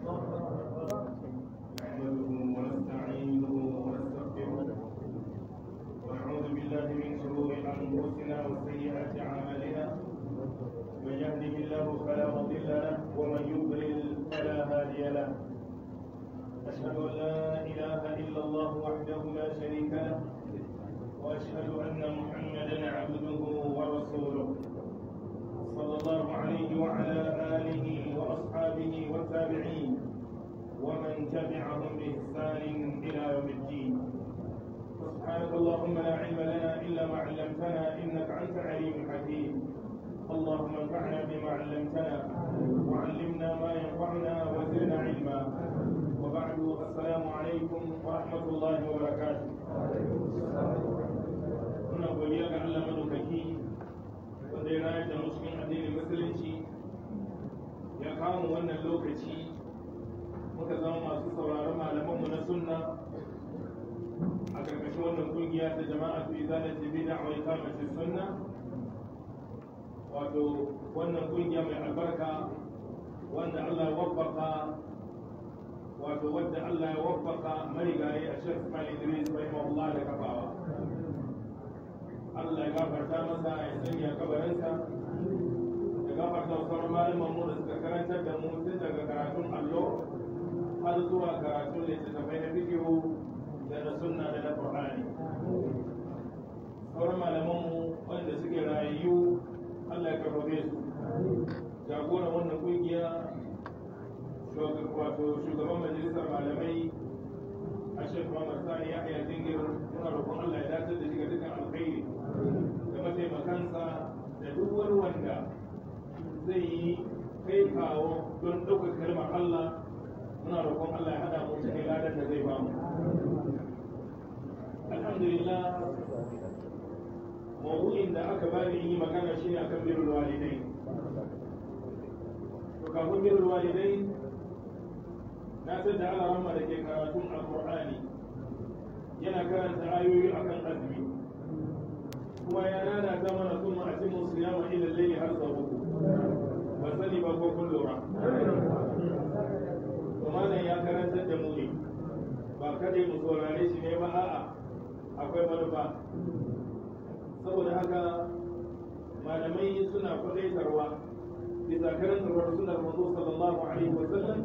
نحمده ونستعينه ونستغفره ونعوذ بالله من شرور انفسنا وسيئات اعمالنا من يهده الله فلا مضل له ومن يضلل فلا هادي له اشهد ان لا اله الا الله وحده لا شريك له واشهد ان محمدا عبده ورسوله صلى الله عليه وعلى آله وأصحابه والتابعين ومن تبعهم بإحسان إلى يوم الدين سبحانك اللهم لا علم لنا إلا ما علمتنا إنك أنت عليم حكيم اللهم انفعنا بما علمتنا وعلمنا ما ينفعنا وزدنا علما وبعد السلام عليكم ورحمة الله وبركاته muna godiya ga Allah madaukaki wanda ya rayar da cikin addinin musulunci ya kawo wannan lokaci muka zama masu sauraron malamanmu na sunna a ƙarƙashin wannan kungiya ta jama'a su izala ta bi da awai kamacin sunna wato wannan kungiya mai albarka wanda Allah ya waffaka wato wadda Allah ya waffaka marigayi a Sheikh Ismail Idris rahimahullah da kafawa Allah ya gafarta masa ya sanya kabarinsa ya gafarta wa sauran malaman mu da suka karantar da mu tun daga karatun allo har zuwa karatun littattafai na fikihu da na sunna da na qur'ani sauran malaman mu wanda suke rayu Allah ya karfafe su jagoran wannan kungiya wato shugaban majalisar malamai a shek Muhammad Sani ya haya jingir muna roƙon Allah ya dace da shi ga dukkan alkhairi da mataimakansa da duk wani wanda zai yi kai kawo don ɗaukar kalmar Allah muna roƙon Allah ya haɗa mu cikin ladan da zai ba mu. Alhamdulillah mawuyin da aka bani yi magana shi ne akan birrul walidai. To kafin birrul walidai na san da Allah ramma da ke karatun Alƙur'ani yana karanta ayoyi akan azumi. kuma ya nana ta mana sun a cikin siyama ila laili har sau uku ba sani ba ko kun lura to malam ya karantar da mu ne ba kada mu saurare shi ne ba a'a akwai manufa saboda haka malamai suna kwadaitarwa bisa karantarwar sunar manzo sallallahu alaihi wa sallam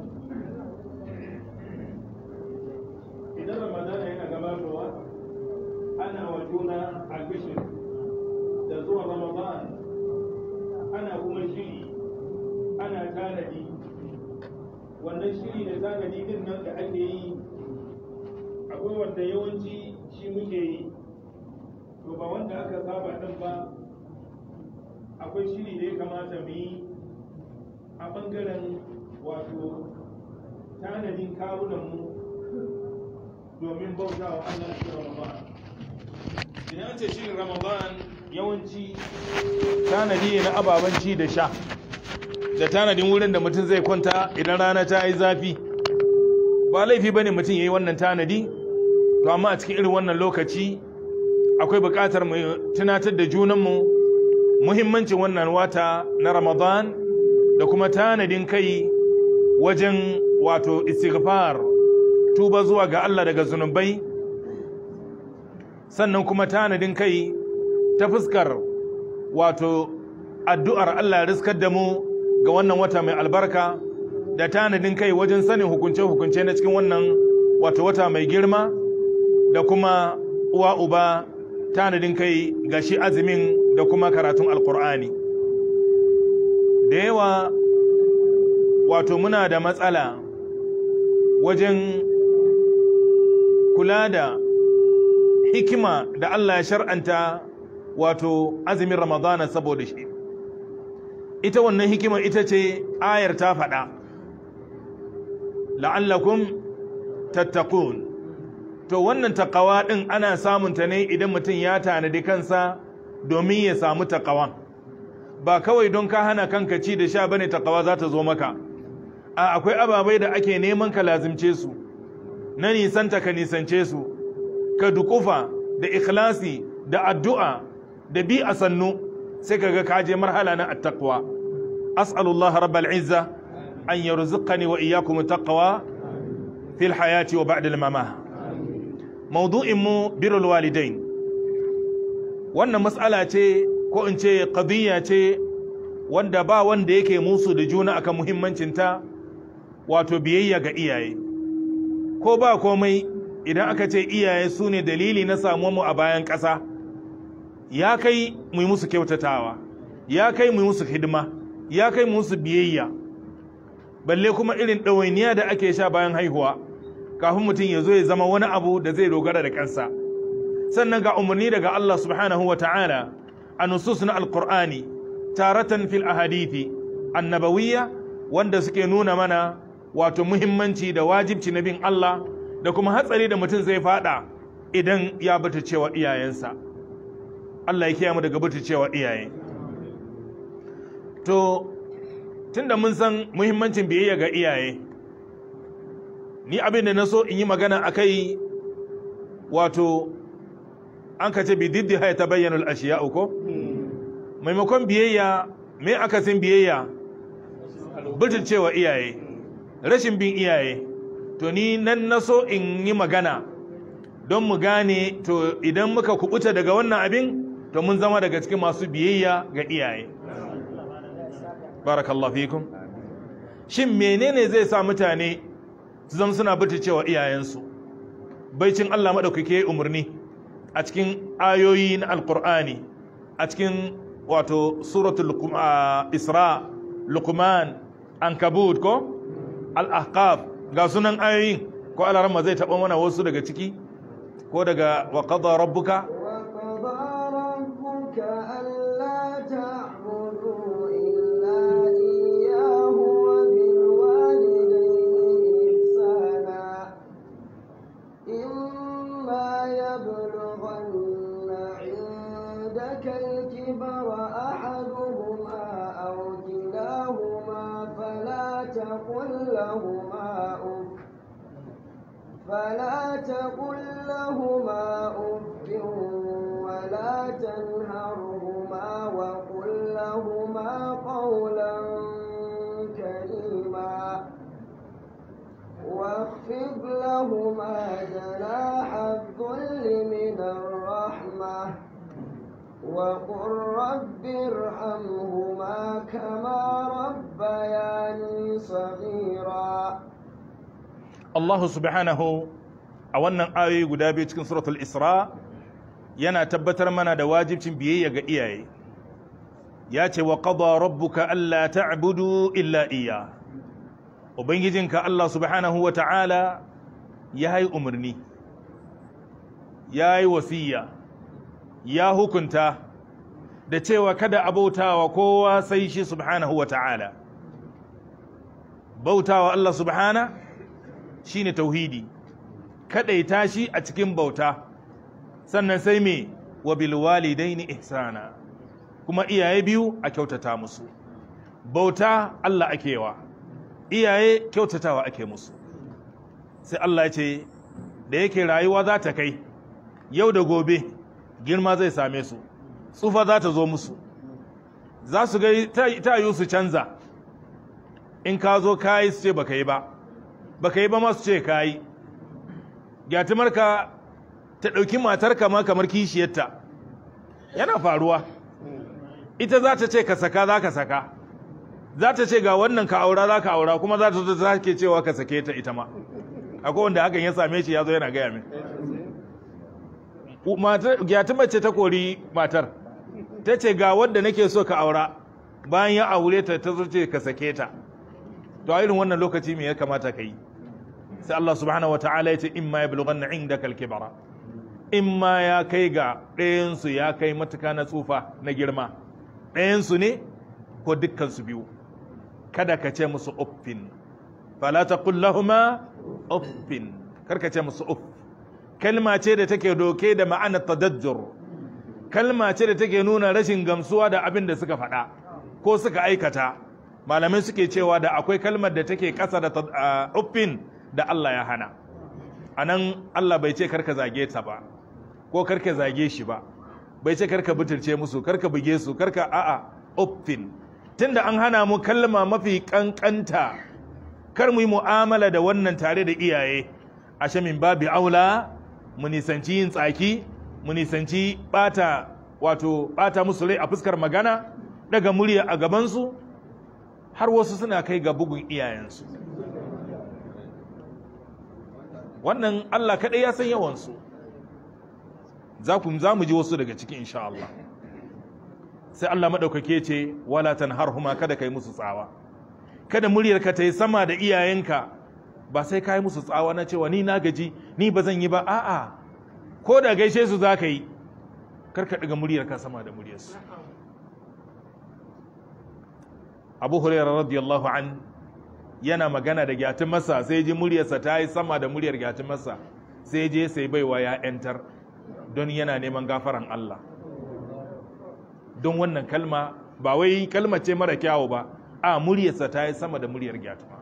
idan ramadana yana gabatowa ana wa juna albishir da zuwa ramadan ana kuma shiri ana tanadi wannan shiri da tanadi din nan da ake yi akwai wanda yawanci shi muke yi to ba wanda aka saba din ba akwai shiri da ya kamata mu yi a bangaren wato tanadin kawunanmu domin bauta wa Allah cikin Ramadan. Idan ce shirin Ramadan yawanci tanadi ne na ababen ci da sha da tanadin wurin da mutum zai kwanta idan rana ta yi zafi ba laifi bane mutum ya yi wannan tanadi to amma a cikin irin wannan lokaci akwai buƙatar mu tunatar da junanmu muhimmancin wannan wata na Ramadan da kuma tanadin kai wajen wato istighfar tuba zuwa ga Allah daga zunubai sannan kuma tanadin kai ta fuskar wato addu'ar Allah riskar da mu ga wannan wata mai albarka da tanadin kai wajen sanin hukunce-hukunce na cikin wannan wato wata mai girma da kuma uwa uba tanadin kai ga shi azumin da kuma karatun alkur'ani da yawa wato muna da matsala wajen kula da hikima da Allah ya shar'anta wato azumin ramadana saboda shi ita wannan hikima ita ce ayar ta faɗa la'allakum tattakun to wannan takawa ɗin ana samunta ne idan mutum ya tanadi kansa domin ya samu takawa ba kawai don ka hana kanka ci da sha bane takawa za ta zo maka a akwai ababai da ake neman ka lazimce su na nisanta ka nisance su ka dukufa da ikhlasi da addu'a da bi a sannu sai kaga ka je marhala na attaqwa as'alullah rabbal izza an yarzuqani wa iyyakum taqwa fil hayati wa ba'da al-mamah mawdu'in mu birrul walidain wannan mas'ala ce ko in ce qadiyya ce wanda ba wanda yake musu da juna akan muhimmancinta wato biyayya ga iyaye ko ba komai idan aka ce iyaye su ne dalili na samuwa mu a bayan ƙasa ya kai mu yi musu kyautatawa ya kai mu yi musu hidima ya kai mu musu biyayya balle kuma irin ɗawainiya da ake sha bayan haihuwa kafin mutum ya zo ya zama wani abu da zai dogara da kansa sannan ga umarni daga Allah subhanahu wa ta'ala a nusus na alkur'ani taratan fil ahadithi annabawiyya wanda suke nuna mana wato muhimmanci da wajibci na bin Allah da kuma hatsari da mutum zai fada idan ya bata cewa iyayensa Allah ya kiyaye mu daga bata cewa iyaye to tunda mun san muhimmancin biyayya ga iyaye ni abin da na so in yi magana akai wato an ka ce bi diddi haya ta bayyana al'ashiya uku maimakon biyayya me aka sin biyayya cewa iyaye rashin bin iyaye to ni nan na so in yi magana don mu gane to idan muka kubuta daga wannan abin to mun zama daga cikin masu biyayya ga iyaye barakallahu fikum shin menene zai sa mutane su zama suna cewa iyayensu baicin Allah maɗaukake umarni a cikin ayoyi na alkur'ani a cikin wato suratul isra lukman ankabut ko al-ahqaf ga sunan ayoyin ko alarama zai taɓa mana wasu daga ciki ko daga wa qada rabbuka الكبر أحدهما أو كلاهما فلا تقل لهما أف فلا تقل لهما أف ولا تنهرهما وقل لهما قولا كريما واخفض لهما جناح الذل من الرحمه وقل رب ارحمهما كما ربياني صغيرا Allah subhanahu a wannan ayoyi guda biyu cikin suratul Isra yana tabbatar mana da wajibcin biyayya ga iyaye ya ce wa qada rabbuka alla ta'budu illa iya ubangijinka Allah subhanahu wa ta'ala ya yi umarni ya yi wasiya ya hukunta da cewa kada a bautawa kowa sai shi subhanahu wa ta'ala bautawa Allah subhana shine tauhidi kadaita shi a cikin bauta sannan sai me wa bil walidaini ihsana kuma iyaye biyu a kyautata musu bauta Allah akewa iyaye kyautatawa ake musu sai Allah ya ce da yake rayuwa za ta kai yau da gobe girma zai same su tsufa za ta zo musu za su ga ta yi su canza in ka zo ka yi su ce baka yi ba baka yi ba masu ce ka yi gyatumarka ta ɗauki matarka ma kamar kishiyarta yana faruwa ita za ta ce ka saka za ka saka za ta ce ga wannan ka aura za ka aura kuma za ta zo ta ke cewa ka sake ta ita ma akwai wanda hakan ya same shi ya zo yana gaya min gyatu mace ta kori matar ta ce ga wadda nake so ka aura bayan ya aure ta ta ce ka sake ta to a irin wannan lokaci me ya kamata ka yi sai Allah subhanahu wataala ya ce in ma yablughanna indaka al-kibara in ma ya kai ga ɗayansu ya kai matuka na tsufa na girma ɗayansu ne ko dukkansu biyu kada ka ce musu uffin fala taqul lahumu uffin kar ka ce musu uff kalma ce da take doke da ma'anar tadajjur kalma ce da take nuna rashin gamsuwa da abin da suka faɗa ko suka aikata malamai suke cewa da akwai kalmar da take ƙasa da uffin da Allah ya hana a nan Allah bai ce karka zage ta ba ko karka zage shi ba bai ce karka butulce musu karka buge su karka a'a uffin tunda an hana mu kalma mafi kankanta kar mu yi mu'amala da wannan tare da iyaye ashe min babi aula mu nisanci yin tsaki mu nisanci bata wato bata musu rai a fuskar magana daga murya a gabansu har wasu suna kai ga bugun iyayensu wannan Allah kaɗai ya san yawansu za ku za mu ji wasu daga ciki insha Allah sai Allah maɗaukake ce wala tanharhuma kada kai musu tsawa kada muryarka ta yi sama da iyayenka ba sai ka yi musu tsawa na cewa ni na gaji ni ba zan yi ba a'a ko da gaishe su za ka yi karka ɗiga muryarka sama da muryarsu abu hurairar radiyallahu an yana magana da gyatin masa sai ji muryarsa ta yi sama da muryar gyatin masa sai je sai baiwa ya 'yantar don yana neman gafaran Allah don wannan kalma ba wai kalma ce mara kyawu ba a muryarsa ta yi sama da muryar gyatuma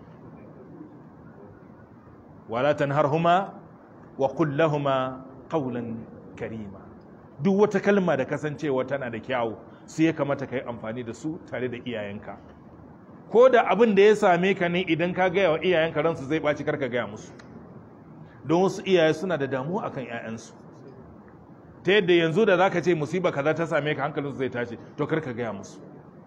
wala tanharhuma wa kullahuma qawlan karima duk wata kalma da kasancewa tana da kyawu su ya kamata ka yi amfani da su tare da iyayenka ko da abin da ya same ka ne idan ka gaya wa iyayenka ransu zai ɓaci karka gaya musu don wasu iyaye suna da damuwa akan 'ya'yansu ta yadda yanzu da za ka ce musiba kaza ta same ka hankalinsu zai tashi to karka gaya musu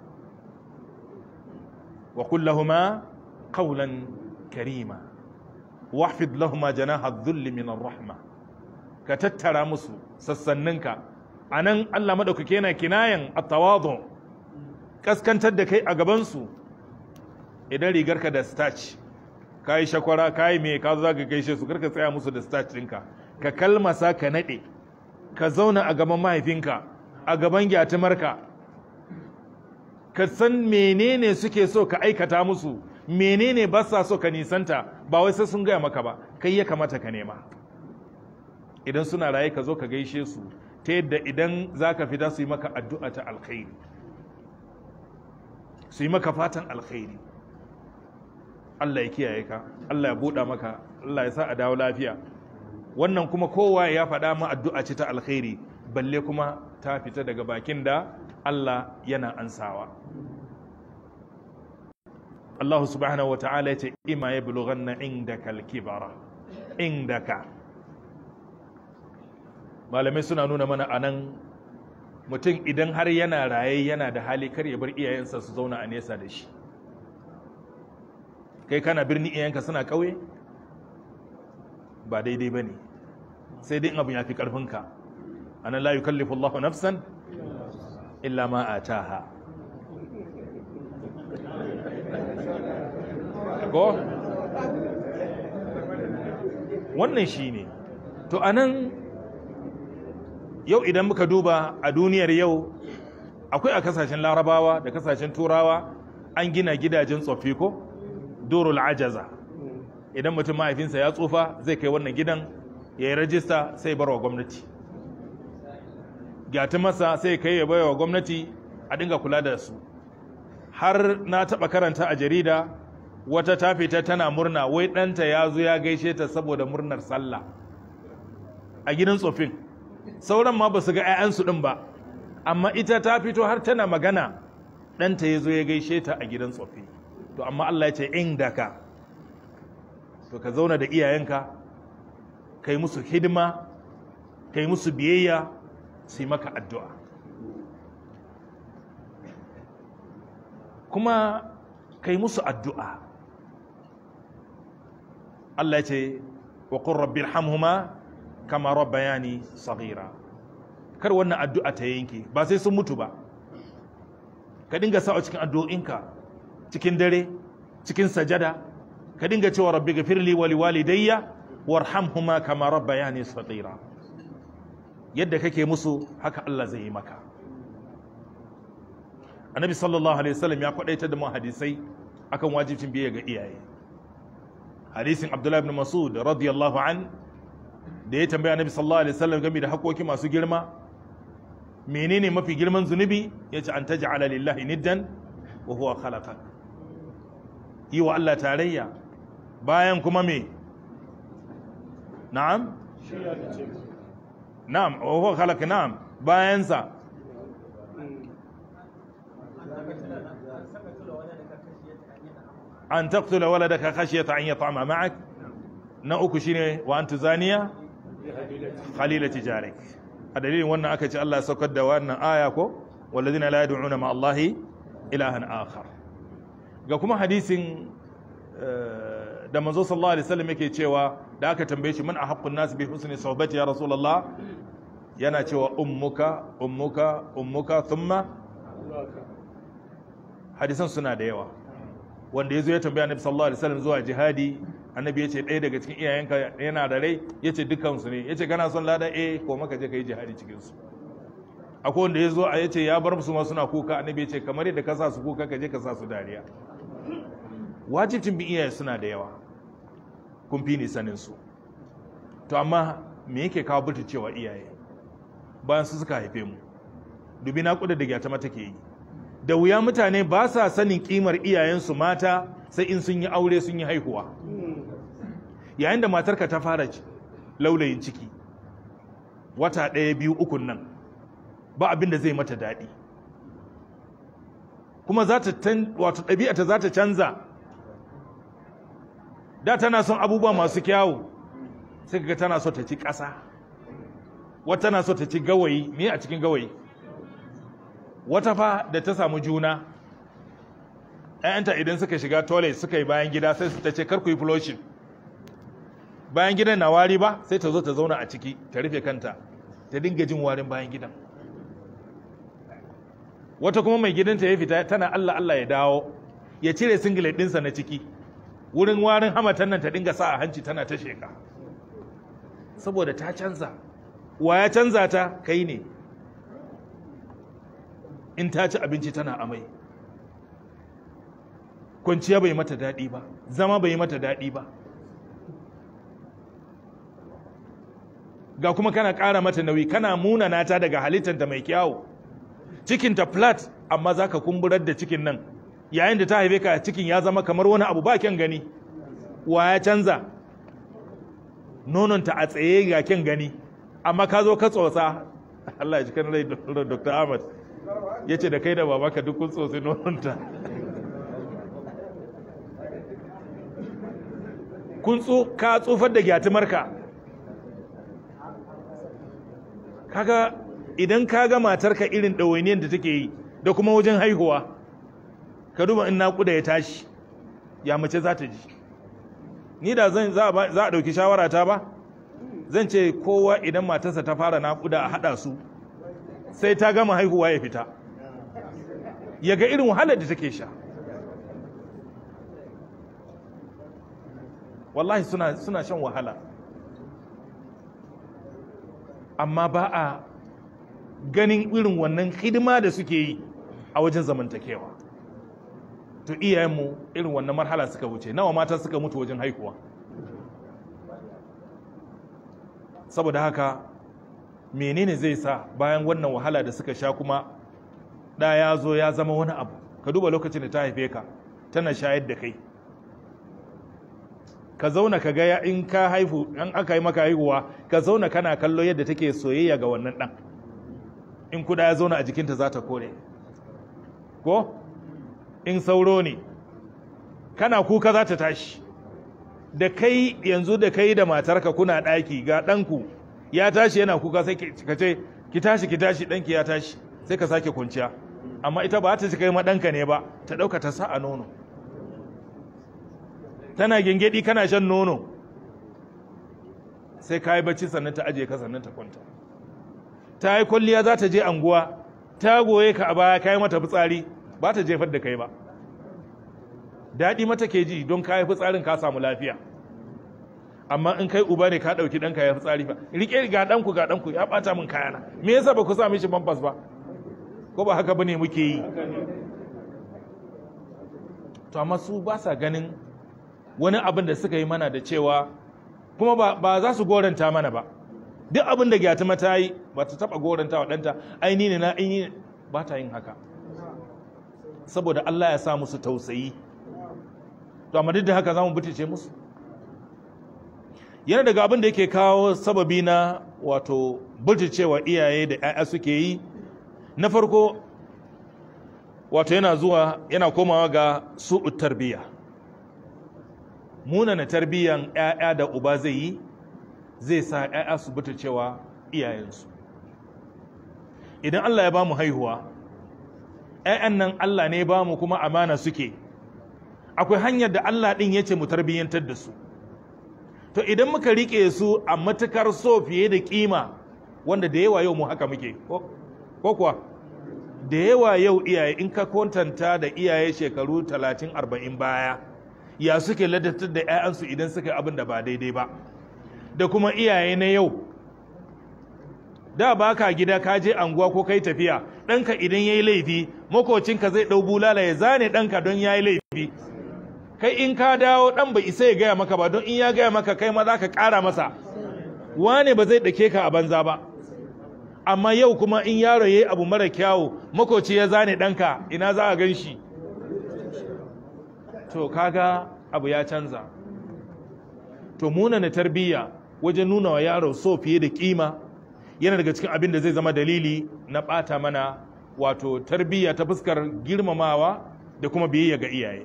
wa kullahuma qawlan karima wahfid lahuma janaha dhulli min ar-rahma ka tattara musu sassanninka anan Allah madaukake yana kinayan at-tawadu kaskantar da kai a gaban su idan rigarka da starch kai shakwara kai me ka zo zaka gaishe su karka tsaya musu da starch ɗinka ka kalmasa ka nade ka zauna a gaban mahaifinka a gaban gyatumarka ka san menene suke so ka aikata musu menene ba sa so ka nisanta ba wai sai sun gaya maka ba kai ya kamata ka nema idan suna raye ka zo ka gaishe su ta yadda idan za ka fita su yi maka addu'a ta alkhairi su yi maka fatan alkhairi Allah ya kiyaye ka Allah ya buɗa maka Allah ya sa a dawo lafiya wannan kuma kowa ya faɗa ma addu'a ce ta alkhairi balle kuma ta fita daga bakin da Allah yana ansawa Allah subhanahu wata'ala ce ima ya bulughanna indaka al-kibara indaka malamai suna nuna mana anan mutum idan har yana raye yana da hali kar ya bar iyayensa su zauna a nesa da shi kai kana birni iyayenka suna ƙauye ba daidai ba ne sai dai in abin ya fi ƙarfinka anan la yukallifu Allahu nafsan illa ma ataha ko wannan shine to anan yau idan muka duba a duniyar yau akwai a kasashen larabawa da kasashen turawa an gina gidajen tsoffi ko durul ajaza idan mutum mahaifinsa ya tsufa zai kai wannan gidan ya yi rajista sai barwa gwamnati gyati masa sai kai ya baiwa gwamnati a dinga kula da su har na taɓa karanta a jarida wata ta fita tana murna wai ɗanta ya zo ya gaishe ta saboda murnar sallah a gidan tsofin sauran ma ba su ga 'ya'yansu ɗin ba amma ita ta fito har tana magana ɗanta ya zo ya gaishe ta a gidan tsofi to amma Allah ya ce inda ka to ka zauna da iyayenka kai musu hidima kai musu biyayya su yi maka addu'a kuma kai musu addu'a Allah ce wa kun rabbi hamhuma kama rabbayani saghira kar wannan addu'a ta yanke ba sai sun mutu ba ka dinga sa'a cikin addu'o'inka cikin dare cikin sajada ka dinga cewa rabbi gafirli wa liwalidayya warhamhuma kama rabbayani saghira yadda kake musu haka Allah zai yi maka annabi sallallahu alaihi wasallam ya kwadaita da mu hadisai akan wajibcin biyayya ga iyaye hadisin abdullahi ibn mas'ud radiyallahu an da ya tambaya annabi sallallahu alaihi wasallam game da hakoki masu girma menene mafi girman zunubi yace an taj'ala lillahi niddan wa huwa khalaqak yi wa Allah tarayya bayan kuma me na'am na'am wa huwa khalaqa na'am bayan sa an taqtula waladaka khashyata an yat'ama ma'ak na uku shine wa anta zaniya khalilati jarik a dalilin wannan aka ce Allah ya saukar da wannan aya ko walladhina la yad'una ma Allahi ilahan akhar ga kuma hadisin eh, da manzo sallallahu alaihi wasallam yake cewa da aka tambaye shi man ahaqqun nas bi husni sohbati ya rasulullah yana cewa ummuka ummuka ummuka thumma hadisan suna da yawa wanda yazo ya tambaya annabi sallallahu alaihi wasallam zuwa jihadi annabi yace ɗaya daga cikin iyayenka yana da rai yace dukkan su ne yace kana son lada eh ko maka je kai jihadi cikin su akwai wanda yazo a yace ya bar su ma suna kuka annabi yace kamar yadda ka sa su kuka ka je ka sa su dariya wajibcin bin iyaye suna da yawa kun fi ni sanin su to amma me yake kawo cewa iyaye bayan su suka haife mu dubi na kuda da gyata mata ke yi da wuya mutane ba sa sanin kimar iyayensu mata sai in sun yi aure sun yi haihuwa yayin da matarka ta fara ci- laulayin ciki wata ɗaya biyu ukun nan ba abin da zai mata daɗi kuma za ta tan- wato ɗabi'ata za ta canza da tana son abubuwa masu kyawu sai ga tana so ta ci ƙasa wata tana so ta ci gawayi me a cikin gawayi wata fa da ta samu juna ‘ya'yanta idan suka shiga toilet suka yi bayan gida sai su ta ce kar ku yi flushing bayan gidan na wari ba sai ta zo ta zauna a ciki ta rufe kanta ta dinga jin warin bayan gidan wata kuma mai gidanta ya fita tana Allah Allah ya dawo ya cire singlet ɗinsa na ciki wurin warin hamatan nan ta dinga sa a hanci tana ta sheka saboda ta canza wa ya canza ta kai ne in ta ci abinci tana amai kwanciya bai mata daɗi ba zama bai mata daɗi ba ga kuma kana ƙara mata nauyi kana munana ta daga halittanta mai kyawu cikinta flat amma za ka kumburar da cikin nan yayin da ta haife ka cikin ya zama kamar wani abu ba kyan gani wa ya canza nononta a tsaye ga kyan gani amma ka zo ka tsotsa Allah ya ji kan rai Dr. Ahmad ya ce da kai da babaka duk kun tsotsi nononta kun tso ka tsufar da gyatumarka kaga idan ka ga matarka irin ɗawainiyar da take yi da kuma wajen haihuwa ka duba in naƙuda ya tashi ya mace za ta ji ni da zan za a ba- za a ɗauki shawara ta ba zan ce kowa idan matarsa ta fara naƙuda a haɗa su sai ta gama haihuwa ya fita ya ga irin wahalar da take sha wallahi suna, suna shan wahala amma ba a ganin irin wannan hidima da suke yi a wajen zamantakewa to iyayenmu irin wannan marhala suka wuce nawa mata suka mutu wajen haihuwa saboda haka menene zai sa bayan wannan wahala da suka sha kuma ɗa ya zo ya zama wani abu ka duba lokacin da ta haife ka tana shayar da kai ka zauna ka ga in ka haifu in aka yi maka haihuwa ka zauna kana kallo yadda take soyayya ga wannan ɗan in kuda ya zauna a jikinta za ta kore ko in sauro ne kana kuka za ta tashi da kai yanzu da kai da matarka kuna ɗaki ga ɗanku ya tashi yana kuka sai ka ce ki tashi ki tashi ɗanki ya tashi sai ka sake kwanciya amma ita ba ta ci kai ma ɗanka ne ba ta ɗauka ta sa a nono tana gengedi kana shan nono sai ka yi bacci sannan ta ajiye ka sannan ta kwanta ta yi kwalliya za ta je anguwa ta goye ka a baya ka yi mata fitsari ba ta jefar da kai ba daɗi mata ke ji don ka yi fitsarin ka samu lafiya amma in kai uba ne ka ɗauki ɗanka ya fitsari fa riƙe ga ɗanku ga ɗanku ya ɓata min kayana me yasa ba ku sa mishi bambas ba ko ba haka bane muke yi to amma su ba sa ganin wani abin da suka yi mana da cewa kuma ba, ba za su goranta mana ba duk abin da gyatuma ta yi ba ta taɓa goranta wa ɗanta aini ne na aini ba ta yin haka saboda Allah ya sa musu tausayi to amma duk da haka za mu butice musu yana daga abin da yake kawo sababi na wato buticewa iyaye da 'ya'ya suke yi na farko wato yana zuwa yana komawa ga su'ut tarbiyya munana tarbiyyan 'ya'ya da uba zai yi zai sa 'ya'ya su buta cewa iyayensu idan Allah ya ba mu haihuwa 'ya'yan nan Allah ne ba mu kuma amana suke akwai hanyar da Allah ɗin ya ce mu tarbiyyantar da su to idan muka riƙe su a matukar so fiye da ƙima wanda da yawa yau mu haka muke ko kuwa da yawa yau iyaye in ka kwantanta da iyaye shekaru 30-40 baya ya suke ladatar da 'ya'yansu idan suka abin da ba daidai ba da kuma iyaye na yau da ba ka gida ka je anguwa ko kai tafiya ɗanka idan ya yi laifi makocinka zai ɗau bulala ya zane ɗanka don ya yi laifi kai in ka dawo ɗan bai isa ya gaya maka ba don in ya gaya maka kai ma za ka ƙara masa wane ba zai ɗake ka a banza ba amma yau kuma in yaro ya yi abu mara kyawu makoci ya zane ɗanka ina za a gan shi to kaga abu ya canza to munana tarbiyya wajen nuna wa yaro so fiye da kima yana daga cikin abin da zai zama dalili na ɓata mana wato tarbiyya ta fuskar girmamawa da kuma biyayya ga iyaye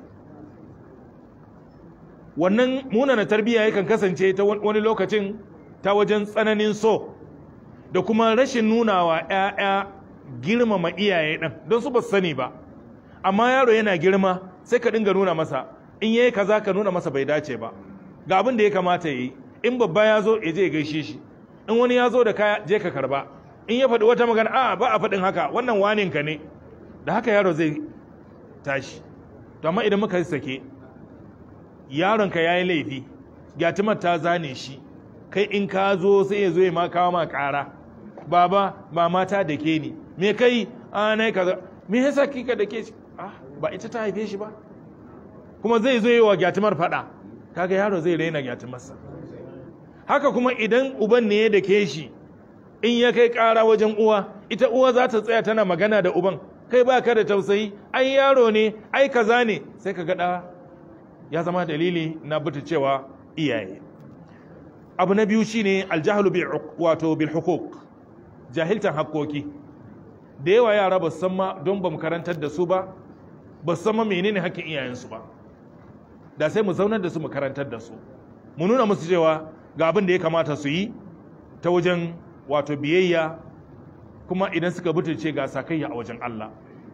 wannan munana tarbiyya yakan kasance ta wani lokacin ta wajen tsananin so da kuma rashin nuna wa 'ya'ya girmama iyaye ɗin don su ba su sani ba amma yaro yana girma sai ka dinga nuna masa in yayi kaza ka nuna masa bai dace ba ga abin da ya kamata yi in babba ya zo ya je ya gaishe shi in wani ya zo da kaya je ka karba in ya faɗi wata magana a ba a faɗin haka wannan wanin ka ne da haka yaro zai tashi to amma idan muka sake yaron ka yayi laifi gyatumar ta zane shi kai in ka zo sai ya zo ya ma kawo ma ƙara baba ba mata da ke ni me kai a nai kaza me yasa kika da ke shi ah ba ita ta haife shi ba kuma zai zo yi wa gyatumar faɗa kaga yaro zai raina gyatumarsa haka kuma idan uban ne ya da ke shi in ya kai ƙara wajen uwa ita uwa za ta tsaya tana magana da uban kai ba ka da tausayi ai yaro ne ai kaza ne sai ka gaɗa ya zama dalili na buta cewa iyaye abu na biyu shine aljahalu bil wato bil hukuk jahiltan hakkoki da yawa yara ba san ma don ba mu karantar da su ba ba san ma menene hakkin iyayensu ba da sai mu zaunar da su mu karantar da su mu nuna musu cewa ga abin da ya kamata su yi ta wajen wato biyayya kuma idan suka butulce ga sakayya a wajen Allah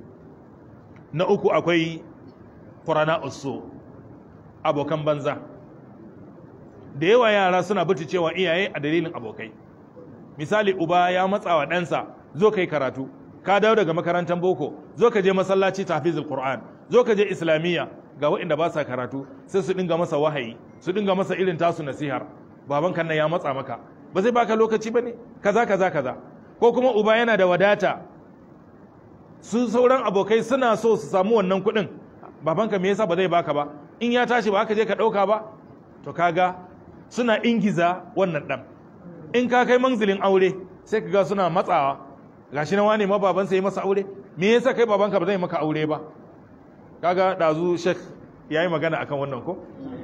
na uku akwai qurana usu abokan banza da yawa yara suna butulcewa iyaye a dalilin abokai misali uba ya matsa wa ɗansa zo kai karatu ka dawo daga makarantar boko zo ka je masallaci tafizul qur'an zo ka je islamiyya ga waɗanda ba sa karatu sai su dinga masa wahayi su dinga masa irin tasu nasihar baban kan ya matsa maka ba zai baka lokaci bane kaza kaza kaza ko kuma uba yana da wadata su sauran abokai suna so su samu wannan kuɗin babanka me yasa ba zai baka ba in ya tashi ba ka je ka ɗauka ba to kaga suna ingiza wannan ɗan in ka kai manzilin aure sai ka ga suna matsawa gashi na wane ma babansa yi masa aure me yasa kai babanka ba zai maka aure ba kaga dazu shek yayi magana akan wannan ko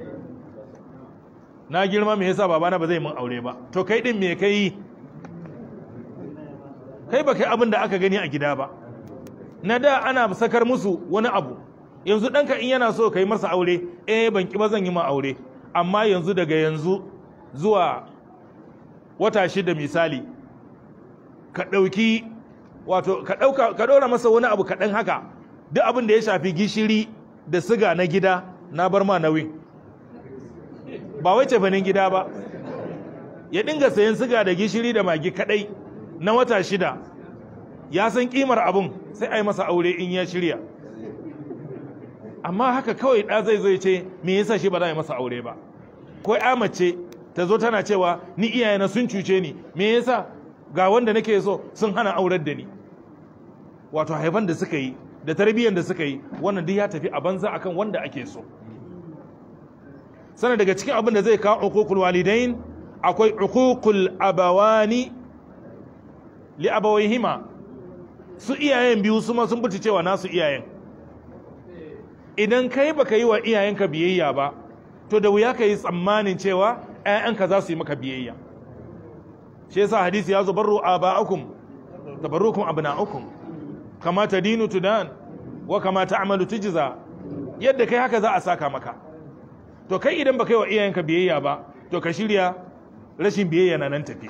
na girma me yasa babana ba zai mun aure ba to kai din me kai kai ba kai abin da aka gani a gida ba na da ana sakar musu wani abu yanzu ɗanka in yana so kai masa aure eh ban ki ba zan yi ma aure amma yanzu daga yanzu zuwa wata shida misali ka ɗauki wato ka ɗauka ka ɗora masa wani abu kaɗan haka duk abin da ya shafi gishiri da siga na gida na bar ma nauyin ba wai cefanin gida ba ya dinga sayan siga da gishiri da magi kaɗai na wata shida ya san ƙimar abin sai a yi masa aure in ya shirya amma haka kawai ɗa zai zo ya ce me yasa shi ba za a yi masa aure ba ko ya mace ta zo tana cewa ni iyayena sun cuce ni me yasa ga wanda nake so sun hana aurar da ni wato haifan da suka yi da tarbiyyar da suka yi wannan duk ya tafi a banza akan wanda ake so sana daga cikin abin da zai kawo uququl walidain akwai uququl abawani li abawayhima su iyayen biyu su ma sun buci cewa nasu iyayen idan kai baka yi wa iyayenka biyayya ba to da wuya ka yi tsammanin cewa ‘ya'yanka za su yi maka biyayya shi yasa hadisi ya zo barru aba'akum tabarrukum abna'ukum kama tadinu tudan wa kama ta'malu tujza yadda kai haka za a saka maka to kai idan baka yi wa iyayenka biyayya ba to ka shirya rashin biyayya na nan tafi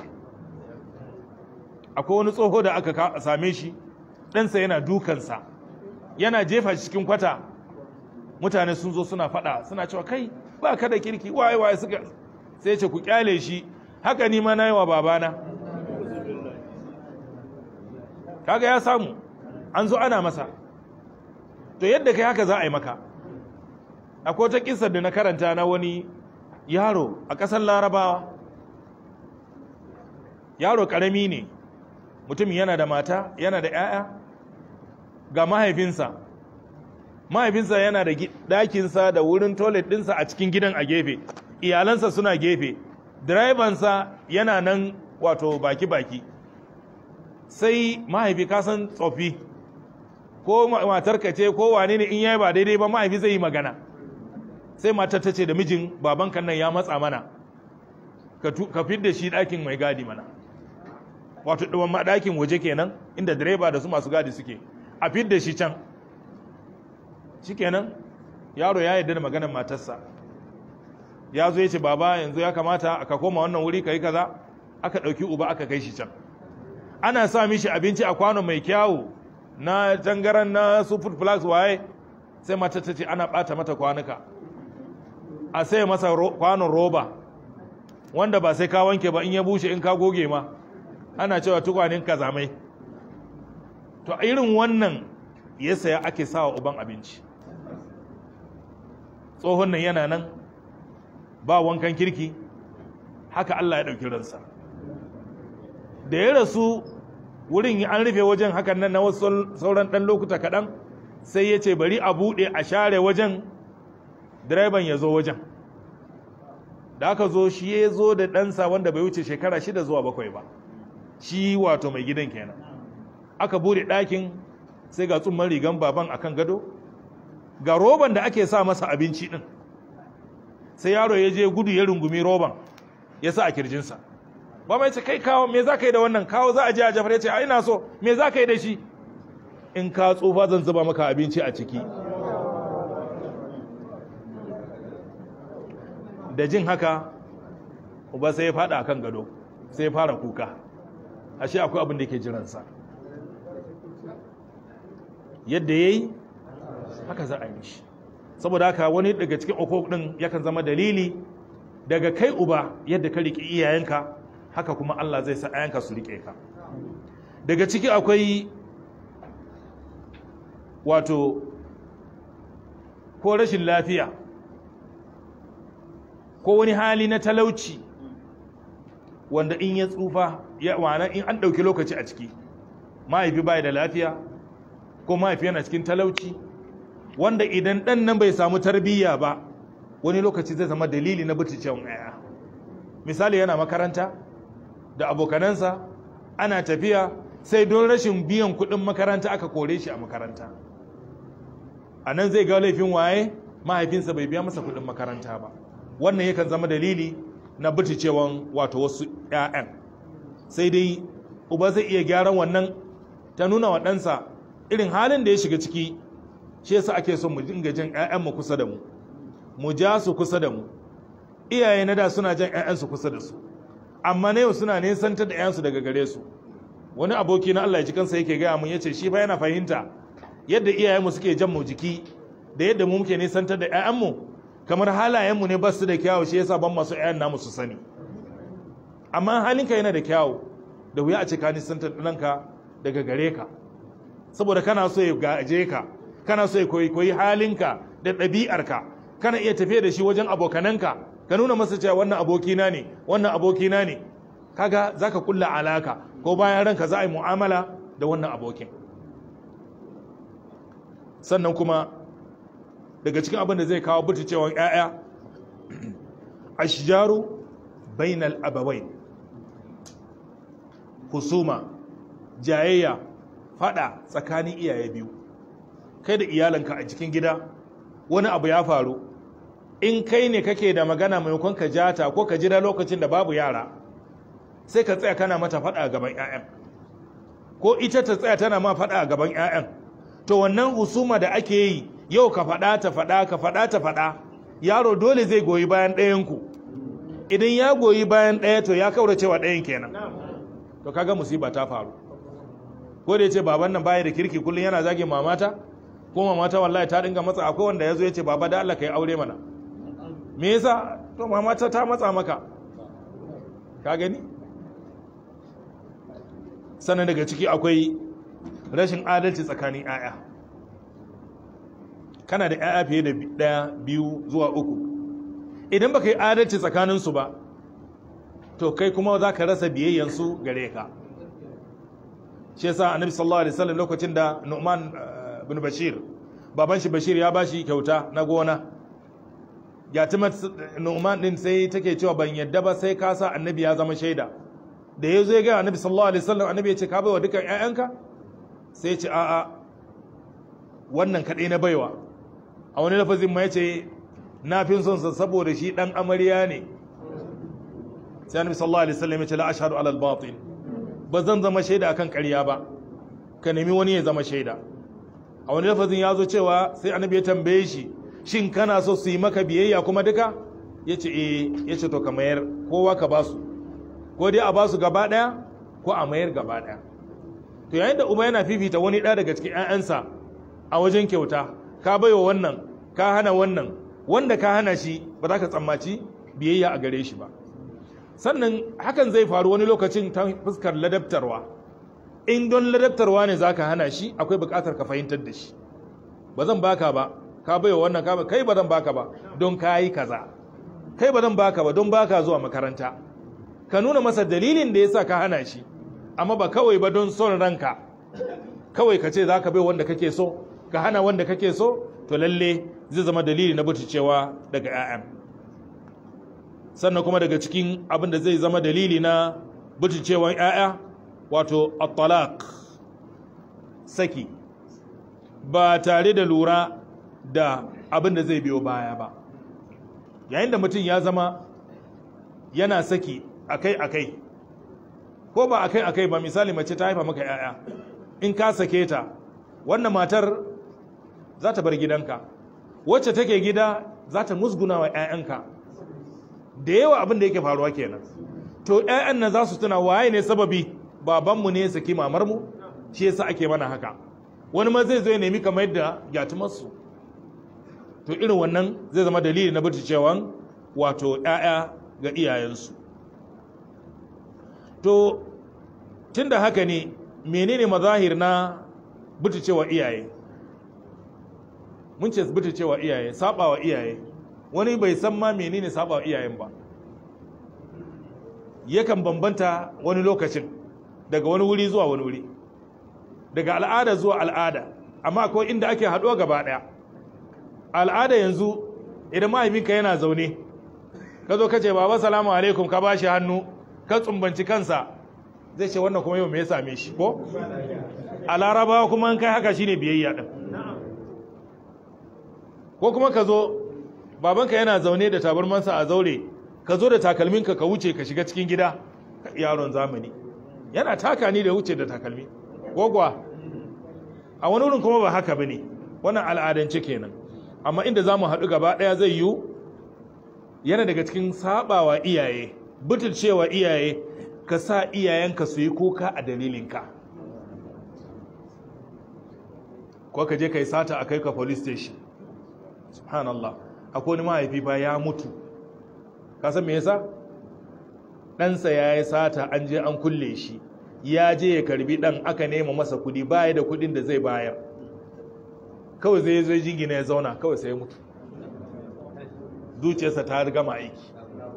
akwai wani tsoho da aka same shi ɗansa yana dukansa yana jefa shi cikin kwata mutane sun zo suna faɗa suna cewa kai ba ka da kirki waye waye suka sai ce ku kyale shi haka ni ma na yi wa babana kaga ya samu an zo ana masa to yadda kai haka za a yi maka akwai wata kisar da na karanta na wani yaro a ƙasar larabawa yaro ƙarami ne mutum yana da mata yana da 'ya'ya ga mahaifinsa mahaifinsa yana da ɗakinsa da wurin toilet ɗinsa a cikin gidan a gefe iyalansa suna gefe direbansa yana nan wato baki-baki sai mahaifi kasan tsofi ko matarka ce ko wane ne in yayi ba daidai ba mahaifi zai yi magana sai matar ta ce da mijin baban kan nan ya matsa mana ka fidda shi ɗakin mai gadi mana wato ɗuwan ma ɗakin waje kenan inda direba da su masu gadi suke a fidda shi can shi kenan yaro ya yarda da maganar matarsa ya zo ya ce baba yanzu ya kamata ka koma wannan wuri ka yi kaza aka ɗauki uba aka kai shi can ana sa mishi abinci a kwano mai kyawu na tangaran na su food plus waye sai mata ta ce ana ɓata mata kwanuka a sai masa kwanon roba wanda ba sai ka wanke ba in ya bushe in ka goge ma ana cewa tukwanin kazamai to irin wannan ya saya ake sawa uban abinci tsohon nan yana nan ba wankan kirki haka Allah ya ɗauki ransa da ya rasu wurin an rufe wajen hakan nan na wasu sauran ɗan lokuta kaɗan sai ya ce bari a buɗe a share wajen direban ya zo wajen da aka zo shi ya zo da ɗansa wanda bai wuce shekara shida zuwa bakwai ba shi wato mai gidan kenan aka buɗe ɗakin sai ga tsumman rigan baban akan gado ga roban da ake sa masa abinci ɗin sai yaro ya je gudu ya rungumi roban ya sa a kirjinsa ba mai ce kai kawo me za ka yi da wannan kawo za a je a jafar ya ce a ina so me za ka yi da shi in ka tsufa zan zuba maka abinci a ciki da jin haka uba sai ya fada kan gado sai ya fara kuka ashe akwai abin da ke jiransa yadda ya yi haka za a yi shi saboda haka wani daga cikin okok din yakan zama dalili daga kai uba yadda ka riƙe iyayenka haka kuma Allah zai sa ayanka su riƙe ka daga ciki akwai wato ko rashin lafiya ko wani hali na talauci wanda in ya tsufa ya wana in an ɗauki lokaci a ciki mahaifi bai da lafiya ko mahaifi yana cikin talauci wanda idan ɗan nan bai samu tarbiyya ba wani lokaci zai zama dalili na buticewan ɗaya misali yana makaranta da abokanansa ana tafiya sai don rashin biyan kuɗin makaranta aka kore shi a makaranta a nan zai ga laifin waye mahaifinsa bai biya masa kuɗin makaranta ba wannan yakan zama dalili na buticewan wato wasu 'ya'yan sai dai uba zai iya gyaran wannan ta nuna wa ɗansa irin halin da ya shiga ciki shi yasa ake son mu dinga jan 'ya'yanmu kusa da mu mu ja su kusa da mu iyaye na da suna jan 'ya'yansu kusa da su amma na yau suna nesantar da 'ya'yansu daga gare su wani aboki na Allah ya ji kansa yake gaya mun yace shi fa yana fahimta yadda iyayenmu suke jan mu jiki da yadda mu muke nesantar da 'ya'yanmu kamar halayenmu ne ba su da kyawu shi yasa ban masu 'ya'yan namu su sani amma halinka yana da kyawu da wuya a ce ka nisantar ɗanka daga gare ka saboda kana so ya gaje ka kana so ya koyi koyi halinka da ɗabi'arka kana iya tafiya da shi wajen abokananka ka nuna masa cewa wannan abokina ne wannan abokina ne kaga zaka kulla alaka ko bayan ranka za a yi mu'amala da wannan abokin sannan kuma daga cikin abin da zai kawo buticewan 'ya'ya ashjaru bainal abawain husuma jayayya fada tsakanin iyaye biyu kai da iyalanka a cikin gida wani abu ya faru in kai ne kake da magana maimakon ka jata ko ka jira lokacin da babu yara sai ka tsaya kana mata fada a gaban 'ya'yan ko ita ta tsaya tana ma fada a gaban 'ya'yan to wannan husuma da ake yi yau ka fada ta fada ka fada ta fada yaro dole zai goyi bayan ɗayanku idan ya goyi bayan ɗaya to ya kaura cewa ɗayan kenan to kaga musiba ta faru ko da ya ce baban nan baya da kirki kullum yana zage mamata ko mamata wallahi ta dinga matsa akwai wanda ya zo ya ce baba da Allah ka yi aure mana me yasa to mamata ta matsa maka ka gani sannan daga ciki akwai rashin adalci tsakanin 'ya'ya kana da 'ya'ya fiye da ɗaya biyu zuwa uku idan baka yi adalci tsakaninsu ba to kai kuma za ka rasa biyayyansu gare ka shi yasa annabi sallallahu alaihi wasallam lokacin da Nu'man bin Bashir baban shi Bashir ya bashi kyauta na gona Yatimar Nu'man din sai take cewa ban yadda ba sai ka sa annabi ya zama shaida da yazo ya ga annabi sallallahu alaihi wasallam annabi ya ce ka baiwa dukan ƴaƴanka sai ya ce a'a wannan kadai na baiwa a wani lafazin ma yace na fin son sa saboda shi dan amarya ne sai annabi sallallahu alaihi wasallam ya ce la ashhadu ala al-batil ba zan zama shaida akan ƙarya ba ka nemi wani ya zama shaida a wani lafazin ya zo cewa sai annabi ya tambaye shi shin kana so su yi maka biyayya kuma duka ya ce eh ya ce to ka mayar kowa ka ba su ko dai a ba su gaba ɗaya ko a mayar gaba ɗaya to yayin da uba yana fifita wani ɗaya daga cikin 'ya'yansa a wajen kyauta ka baiwa wannan ka hana wannan wanda ka hana shi ba za ka tsammaci biyayya a gare shi ba sannan hakan zai faru wani lokacin ta fuskar ladabtarwa in don ladabtarwa ne za ka hana shi akwai bukatar ka fahimtar da shi ba zan baka ba ka baiwa wannan ka kai ba zan baka ba don ka yi kaza kai ba zan baka ba don baka zuwa makaranta ka nuna masa dalilin da ya sa ka hana shi amma ba kawai ba don son ranka kawai ka ce za ka bai wanda kake so ka hana wanda kake so to lalle zai zama dalili na cewa daga 'ya'yan sannan kuma daga cikin abin da zai zama dalili na cewan 'ya'ya wato at saki ba tare da lura da abin da zai biyo baya ba yayin da mutum ya zama yana saki akai-akai ko ba akai-akai ba misali mace ta haifa maka 'ya'ya in ka sake ta wannan matar za ta bar gidanka wacce take gida za ta musguna wa 'ya'yanka da yawa abin da yake faruwa kenan to 'ya'yan nan za su tuna waye ne sababi babanmu ne saki mamarmu shi yasa ake mana haka wani ma zai zo ya nemi kamar yadda gyatumarsu to irin wannan zai zama dalili na cewan wato 'ya'ya ga iyayensu to tun da haka ne menene mazahir na cewa iyaye mun ce cewa iyaye sabawa iyaye wani bai san ma menene sabawa iyayen ba yakan bambanta wani lokacin daga wani wuri zuwa wani wuri daga al'ada zuwa al'ada amma akwai inda ake haɗuwa gaba ɗaya al'ada yanzu idan mahaifinka yana zaune ka zo ka ce baba salamu alaikum ka bashi hannu ka tsumbanci kansa zai ce wannan kuma yau me ya same shi ko a larabawa kuma an kai haka shine biyayya din ko kuma ka zo babanka yana zaune da tabarmansa a zaure ka zo da takalminka ka wuce ka shiga cikin gida yaron zamani yana taka ni da wuce da takalmi gogwa a wani wurin kuma ba haka bane wannan al'adance kenan amma inda zamu haɗu gaba ɗaya zai yiwu yana daga cikin sabawa iyaye butulcewa iyaye ka sa iyayenka su yi kuka a dalilinka ko ka je ka yi sata a kai ka police station subhanallah akwai wani mahaifi fa ya mutu ka san me yasa ɗansa ya yi sata an je an kulle shi ya je ya karbi ɗan aka nema masa kudi baya da kudin da zai bayar kawai zai zai jingina ya zauna kawai sai ya mutu zuciyarsa ta gama aiki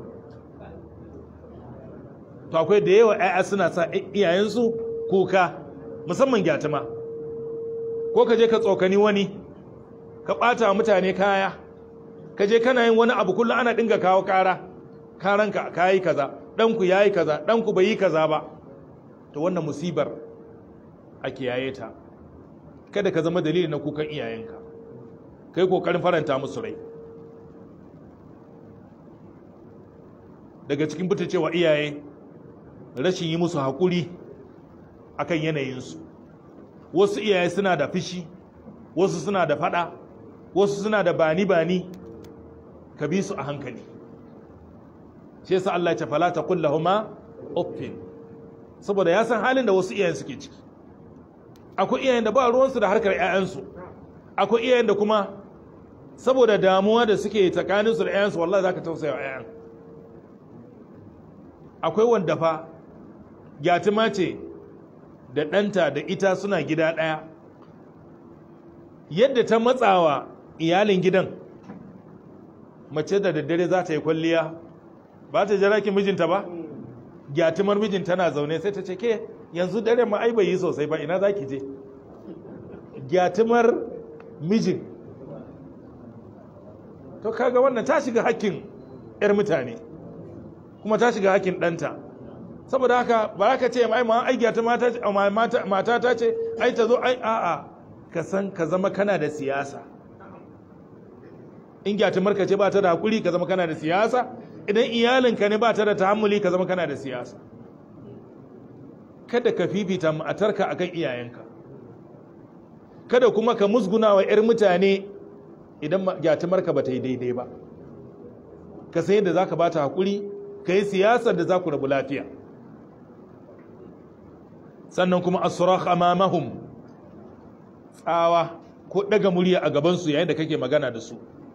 to akwai da yawa 'ya'ya suna sa iyayensu kuka musamman gyatuma ko ka je ka tsokani wani ka ɓata mutane kaya ka je kana yin wani abu kullum ana dinga kawo kara karanka ka yi kaza ɗanku ya yi kaza ɗanku bai yi kaza ba to wannan musibar a kiyaye ta kada ka zama dalili na kukan iyayenka kai kokarin faranta musu rai daga cikin cewa iyaye rashin yi musu haƙuri akan yanayinsu wasu iyaye suna da fishi wasu suna da fada wasu suna da bani-bani ka bi su a hankali shi yasa Allah ya ce fala taqul lahumu uffin saboda ya san halin da wasu iyayen suke ciki akwai iyayen da ba ruwansu da harkar 'ya'yansu akwai iyayen da kuma saboda damuwa da suke tsakaninsu da 'ya'yansu wallahi za ka tausaya wa 'ya'yan akwai wanda fa gyatima ce da ɗanta da ita suna gida ɗaya yadda ta matsawa iyalin gidan mace da daddare za ta yi kwalliya ba ta jira ki mijinta ba gyatimar mijin tana zaune sai ta ce ke yanzu dare ma ai bai yi sosai ba ina za ki je gyatimar mijin to kaga wannan ta shiga hakkin 'yar mutane kuma ta shiga hakkin ɗanta saboda haka ba ka ce ai ma ai gyatima mata ta ce ai ta zo ai a'a ka san ka zama kana da siyasa in gyatimar ka ce ba ta da hakuri ka zama kana da siyasa idan iyalinka ne ba ta da tahammuli ka zama kana da siyasa kada ka fifita matarka akan iyayenka kada kuma ka musguna wa 'yar mutane idan gyatimarka ba ta yi daidai ba ka san yadda za ka ba ta haƙuri ka yi siyasar da za ku rabu lafiya sannan kuma asurak amamahum tsawa ko ɗaga murya a gabansu yayin da kake magana da su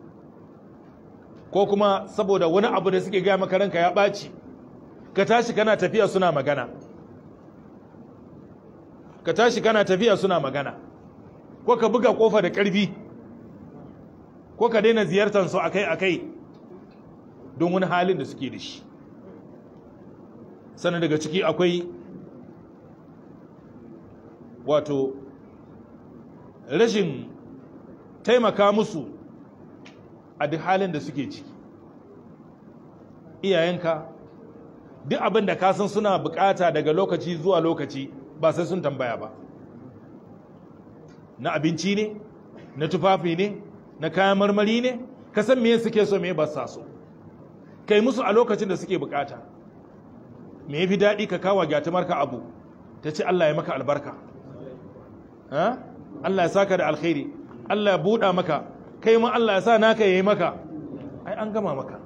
ko kuma saboda wani abu da suke gaya maka ranka ya ɓaci ka tashi kana tafiya suna magana ka tashi kana tafiya suna magana ko ka buga kofa da ƙarfi ko ka daina ziyartar su akai-akai don wani halin da suke da shi sannan daga ciki akwai wato rashin taimaka musu a duk halin da suke ciki iyayenka duk abin da kasan suna bukata daga lokaci zuwa lokaci ba sai sun tambaya ba na abinci ne na tufafi ne na kayan marmari ne ka san me suke so me ba sa so kai musu a lokacin da suke bukata me yafi daɗi ka kawo gyatumarka abu ta ce Allah ya maka albarka Allah ya saka da alkhairi Allah ya buɗa maka kai ma Allah ya sa naka yayi maka ai an gama maka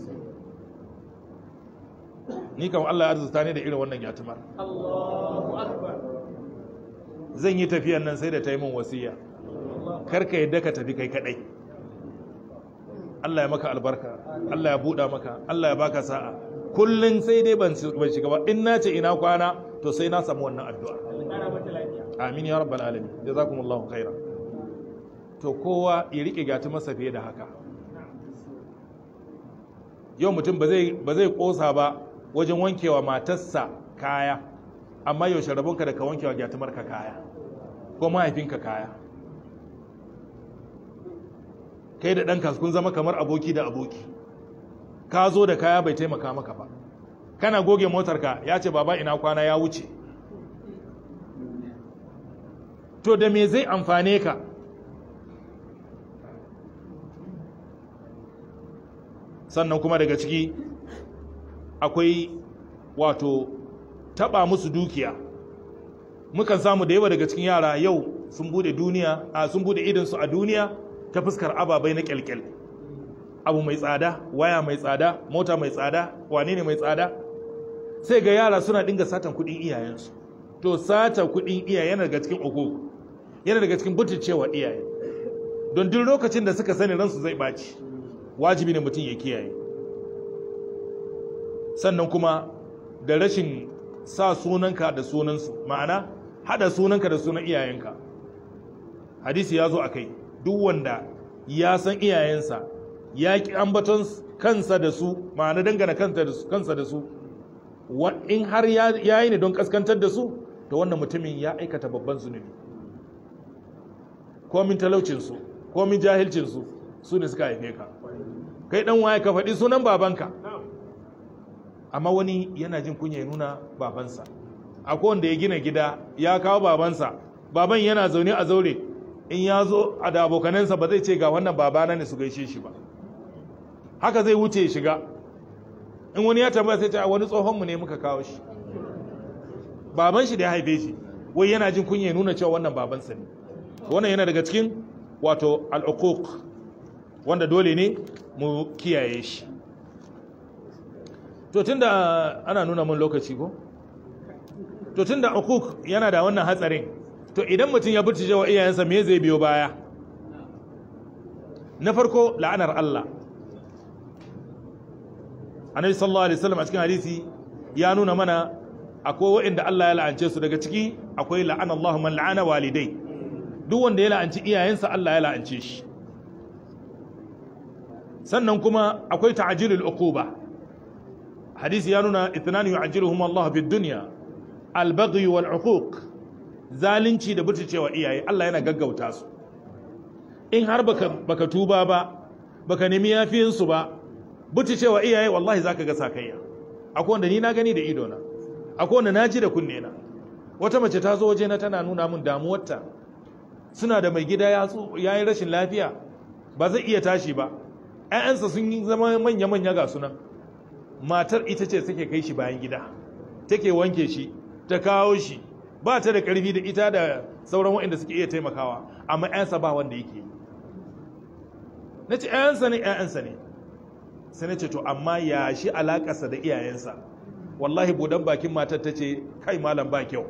ni kam Allah ya arzuta ne da irin wannan gyatumar Allahu akbar zan yi tafiyan nan sai da ta yi min wasiya karka yadda ka tafi kai kadai Allah ya maka albarka Allah ya buɗa maka Allah ya baka sa'a kullun sai dai ban shiga ba in nace ina kwana to sai na samu wannan addu'a Kara mata lafiya. amin ya rabbal alamin jazakumullahu khaira to kowa ya rike gati masa fiye da haka yau mutum ba zai ba zai kosa ba wajen wankewa matarsa kaya amma yaushe rabonka da ka wankewa gyatumarka kaya ko mahaifinka kaya kai da ɗanka kun zama kamar aboki da aboki ka zo da kaya bai taimaka maka ba kana goge motarka ya ce baba ina kwana ya wuce to da me zai amfane ka sannan kuma daga ciki akwai wato taba musu dukiya mukan samu da yawa daga cikin yara yau sun bude duniya a sun bude idinsu a duniya ta fuskar ababai na kyalkyal abu mai tsada waya mai tsada mota mai tsada wane ne mai tsada sai ga yara suna dinga satan kudin iyayensu to sata kudin iyaye yana daga cikin uku yana daga cikin butulcewa iyaye don duk lokacin da suka sani ransu zai baci wajibi ne mutum ya kiyaye sannan kuma da rashin sa sunanka da sunansu ma'ana hada sunanka da sunan iyayenka hadisi ya zo a kai duk wanda ya san iyayensa ya ki ambaton kansa da su ma'ana dangana kansa da su in har ya yi ne don kaskantar da su to wannan mutumin ya aikata babban zunubi komin talaucinsu komin jahilcinsu su ne suka haife ka kai dan waye ka faɗi sunan babanka amma wani yana jin kunya ya nuna babansa akwai wanda ya gina gida ya kawo babansa baban yana zaune a zaure in ya zo a da abokanansa ba zai ce ga wannan babana ne su gaishe shi ba haka zai wuce ya shiga in wani ya tambaya sai ce a wani tsohonmu ne muka kawo shi baban shi da ya haife shi wai yana jin kunya ya nuna cewa wannan babansa ne wannan yana daga cikin wato al'uquq wanda dole ne mu kiyaye shi to tunda ana nuna mun lokaci ko to tunda hukuk yana da wannan hatsarin to idan mutum ya burtuje wa iyayensa me zai biyo baya na farko la'anar Allah annabi sallallahu alaihi wasallam a cikin hadisi ya nuna mana akwai waɗanda Allah ya la'ance su daga ciki akwai la'ana Allah man la'ana walidai duk wanda ya la'anci iyayensa Allah ya la'ance shi sannan kuma akwai ta'jilul uquba hadisi ya nuna ithnani yu'ajjiluhum Allah fid dunya al-baghy wal uquq zalunci da butulcewa iyaye Allah yana gaggauta su in har baka baka tuba ba baka nemi yafiyin su ba butulcewa iyaye wallahi zaka ga sakayya akwai wanda ni na gani da ido na akwai wanda naji da kunne na wata mace ta zo waje na tana nuna min damuwarta suna da mai gida ya yi rashin lafiya ba zai iya tashi ba ‘ya'yansa sun yi zama manya-manya ga sunan matar ita ce take kai shi bayan gida take wanke shi ta kawo shi ba ta da ƙarfi da ita da sauran waɗanda suke iya taimakawa amma ‘yansa ba wanda yake yi na ce ‘ya'yansa ne ‘ya'yansa ne sai na ce to amma ya shi alaƙarsa da iyayensa wallahi budan bakin matar ta ce kai malam ba kyau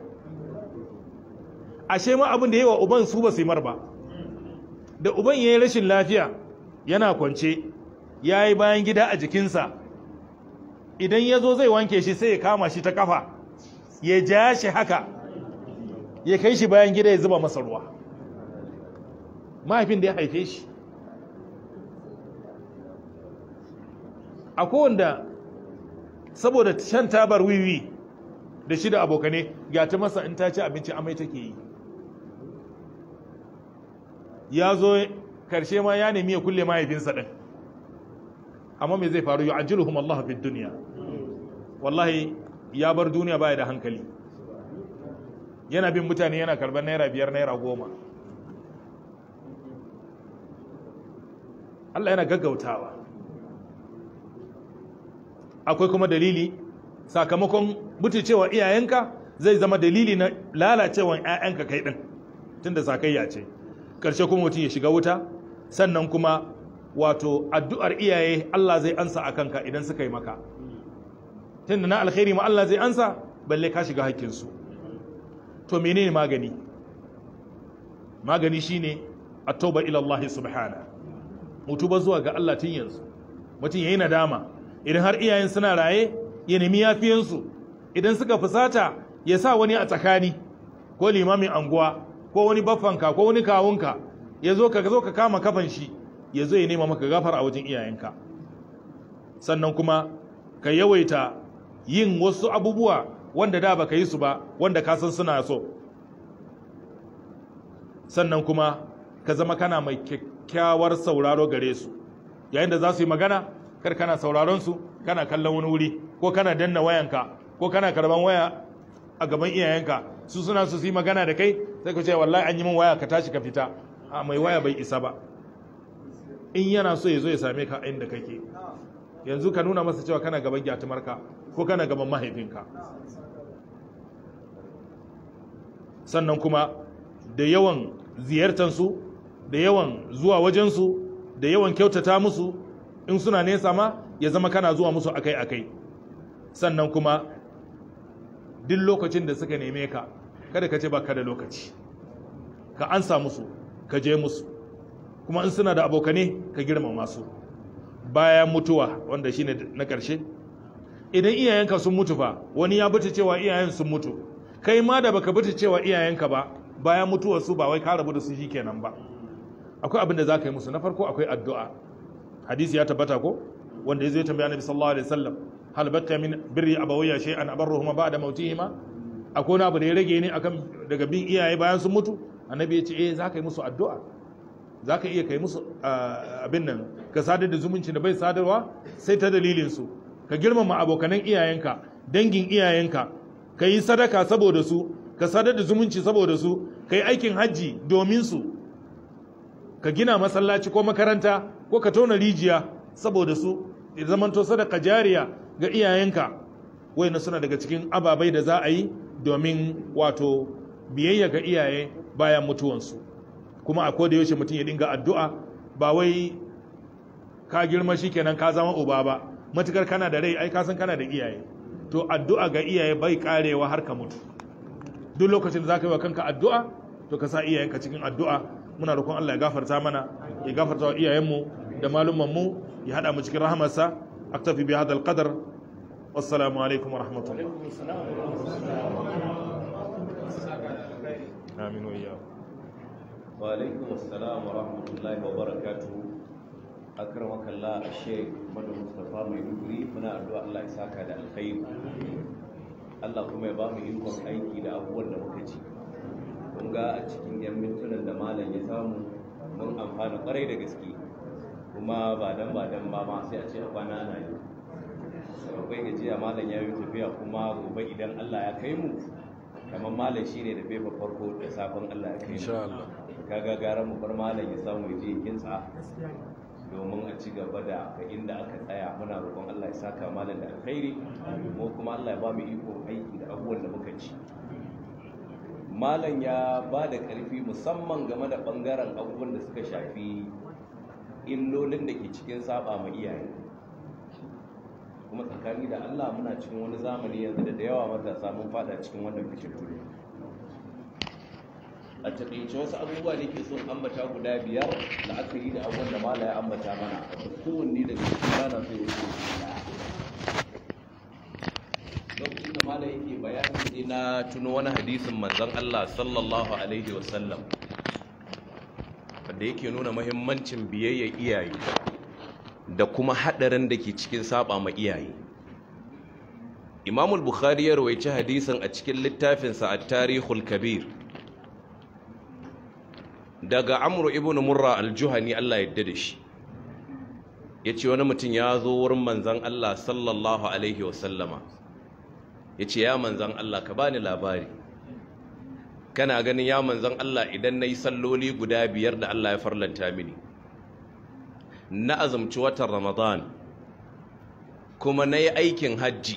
ashe ma abin da yi wa uban su ba su yi mar ba da uban ya yi rashin lafiya yana kwance ya yi bayan gida a jikinsa idan ya zo zai wanke shi sai ya kama shi ta kafa ya ja shi haka ya kai shi bayan gida ya zuba masa ruwa mahaifin da ya haife shi a kowanda saboda shan tabar wiwi da shi da abokane ga ta masa in ta ci abinci amai take yi ya zo karshe ma ya nemi ya kulle mahaifinsa ɗin amma me zai faru yi ajiruhum Allah fi duniya wallahi ya bar duniya baya da hankali yana bin mutane yana karɓar naira biyar naira goma Allah yana gaggautawa akwai kuma dalili sakamakon cewa iyayenka zai zama dalili na lalacewan 'ya'yanka kai ɗin tunda sakayya ce ƙarshe kuma mutum ya shiga wuta sannan kuma wato addu'ar iyaye Allah zai ansa a kanka idan suka yi maka tunda na alkhairi ma Allah zai ansa balle ka shiga haƙƙinsu to menene magani magani shine at-tauba ila Allah subhana mutuba zuwa ga Allah tun yanzu mutum yayi nadama idan har iyayen suna raye ya nemi yafiyansu idan suka fusata ya sa wani a tsakani ko limamin anguwa ko wani baffanka ko wani kawunka ya zo ka zo ka kama kafan shi ya zo ya nema maka gafara a wajen iyayenka sannan kuma ka yawaita yin wasu abubuwa wanda da baka yi su ba wanda ka san suna so sannan kuma ka zama kana mai kyakkyawar sauraro gare su yayin da za su yi magana kar kana sauraron su kana kallon wani wuri ko kana danna wayanka ko kana karban waya a gaban iyayenka su suna su yi magana da kai sai ku ce wallahi an yi min waya ka tashi ka fita a mai waya bai isa ba in yana so ya zo ya same ka inda kake yanzu ka nuna masa cewa kana gaban gyatumarka ko kana gaban mahaifinka sannan kuma da yawan ziyartansu da yawan zuwa wajensu da yawan kyautata musu in suna nesa ma ya zama kana zuwa musu akai-akai sannan kuma duk lokacin da suka neme ka kada ka ce ba ka da lokaci ka ansa musu ka je musu kuma in suna da abokane ka girmama su bayan mutuwa wanda shine na ƙarshe idan iyayenka sun mutu fa wani ya bata cewa iyayen sun mutu kai ma da baka bata cewa iyayenka ba bayan mutuwar su ba wai ka rabu da su kenan ba akwai abin da zaka yi musu na farko akwai addu'a hadisi ya tabbata ko wanda yazo ya tambaya annabi sallallahu alaihi wasallam hal baqiya min birri abawayya shay'an abarruhuma ba'da mautihima akwai wani abu da ya rage ne akan daga bin iyaye bayan sun mutu annabi ya ce eh zaka yi musu addu'a za ka iya kai musu abin nan ka sadar da zumunci da bai sadarwa sai ta dalilinsu ka girmama abokanan iyayenka dangin iyayenka ka yi sadaka saboda su ka sadar da zumunci saboda su ka yi aikin hajji domin su ka gina masallaci ko makaranta ko ka tona rijiya saboda su ya zamanto sadaka jariya ga iyayenka na suna daga cikin ababai da za a yi domin wato biyayya ga iyaye bayan mutuwansu kuma a koda yaushe mutum ya dinga addu'a ba wai ka girma shikenan ka zama uba ba matukar kana da rai ai ka san kana da iyaye to addu'a ga iyaye bai karewa har ka mutu duk lokacin da zaka yi wa kanka addu'a to ka sa iyayenka cikin addu'a muna roƙon Allah ya gafarta mana ya gafarta wa iyayenmu da malumman mu ya hada mu cikin rahamarsa aktafi bi hadal qadar wassalamu alaikum wa rahmatullah amin wa iyyakum وعليكم السلام ورحمة الله وبركاته أكرمك الله الشيخ مدى مصطفى ميدوغري muna addu'a Allah ya saka da alkhairi Allah kuma ya ba mu ikon aiki da abubuwan da muka ci kun ga a cikin yan mintunan da malam ya samu mun amfana kwarai da gaske kuma ba dan ba dan ba ma sai a ce a kwana ana yi akwai gajiya malam ya yi tafiya kuma gobe idan Allah ya kai mu kamar malam shine da fefa farko da safin Allah ya kai mu insha Allah kaga gara mu bar malam ya samu ya je ya kintsa domin a ci gaba da ga inda aka tsaya muna roƙon Allah ya saka malam da alkhairi mu kuma Allah ya ba mu iko aiki da abubuwan da muka ci malam ya ba da ƙarfi musamman game da ɓangaren abubuwan da suka shafi illolin da ke cikin saba ma iyaye kuma tsakani da Allah muna cikin wani zamani yanzu da da yawa matasa mun fada cikin wannan fitintunu a taƙaice wasu abubuwa da ke son ambata guda biyar da aka yi da abubuwan da mala ya ambata mana kowanne daga cikin rana sai ya ce lokacin da mala yake bayanin sai na tuno wani hadisin manzon Allah sallallahu alaihi wasallam wanda yake nuna muhimmancin biyayya iyaye da kuma haɗarin da ke cikin saba ma iyaye imamul bukhari ya rawaici hadisin a cikin littafinsa a tarihul kabir daga amru ibn murra aljuhani Allah yadda da shi ya ce wani mutum ya zo wurin manzan Allah sallallahu alaihi wasallama ya ce ya manzan Allah ka bani labari kana ganin ya manzan Allah idan na yi salloli guda biyar da Allah ya farlanta mini na azumci watan ramadan kuma na yi aikin hajji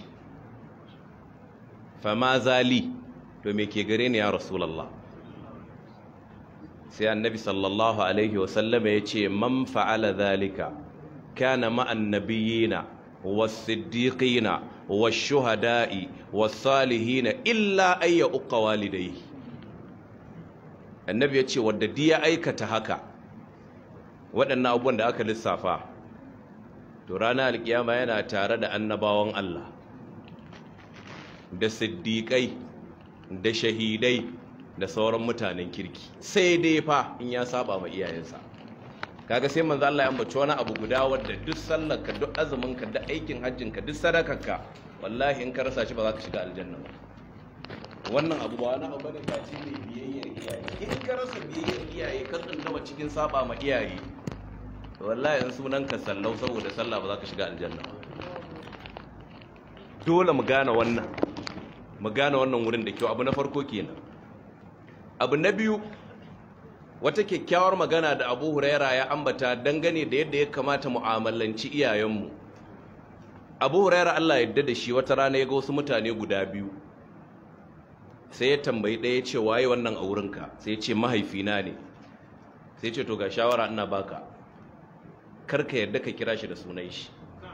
fama zali to me ke gare ni ya rasulallah sai annabi sallallahu alaihi wasallama ya ce man fa'ala zalika kana ma'an nabiyina was-siddiqina wash-shuhada'i was-salihina illa ayya uqa walidayhi annabi ya ce wadda diya aikata haka waɗannan abubuwan da aka lissafa to ranar alkiyama yana tare da annabawan Allah da siddiƙai da shahidai da sauran mutanen kirki sai dai fa in ya saba ma iyayensa kaga sai manzo Allah ya ambaci wani abu guda wanda duk sallarka duk azuminka duk aikin hajjinka duk sadakarka wallahi in ka rasa shi ba za ka shiga aljanna ba wannan abu ba wani abu bane ba ce ne biyayyar iyaye in ka rasa biyayyar iyaye ka tsundama cikin saba ma iyaye wallahi in sunan ka sallau saboda sallah ba za ka shiga aljanna ba dole mu gane wannan mu gane wannan wurin da kyau abu na farko kenan abu na biyu wata kyakkyawar magana da abu huraira ya ambata dangane da yadda ya kamata mu'amalanci iyayenmu abu huraira allah yadda da shi wata rana ya ga wasu mutane guda biyu sai ya tambayi ɗaya ce waye wannan a wurinka sai ya ce mahaifina ne sai ce to ga shawara ina baka karka yadda ka kira shi da sunan shi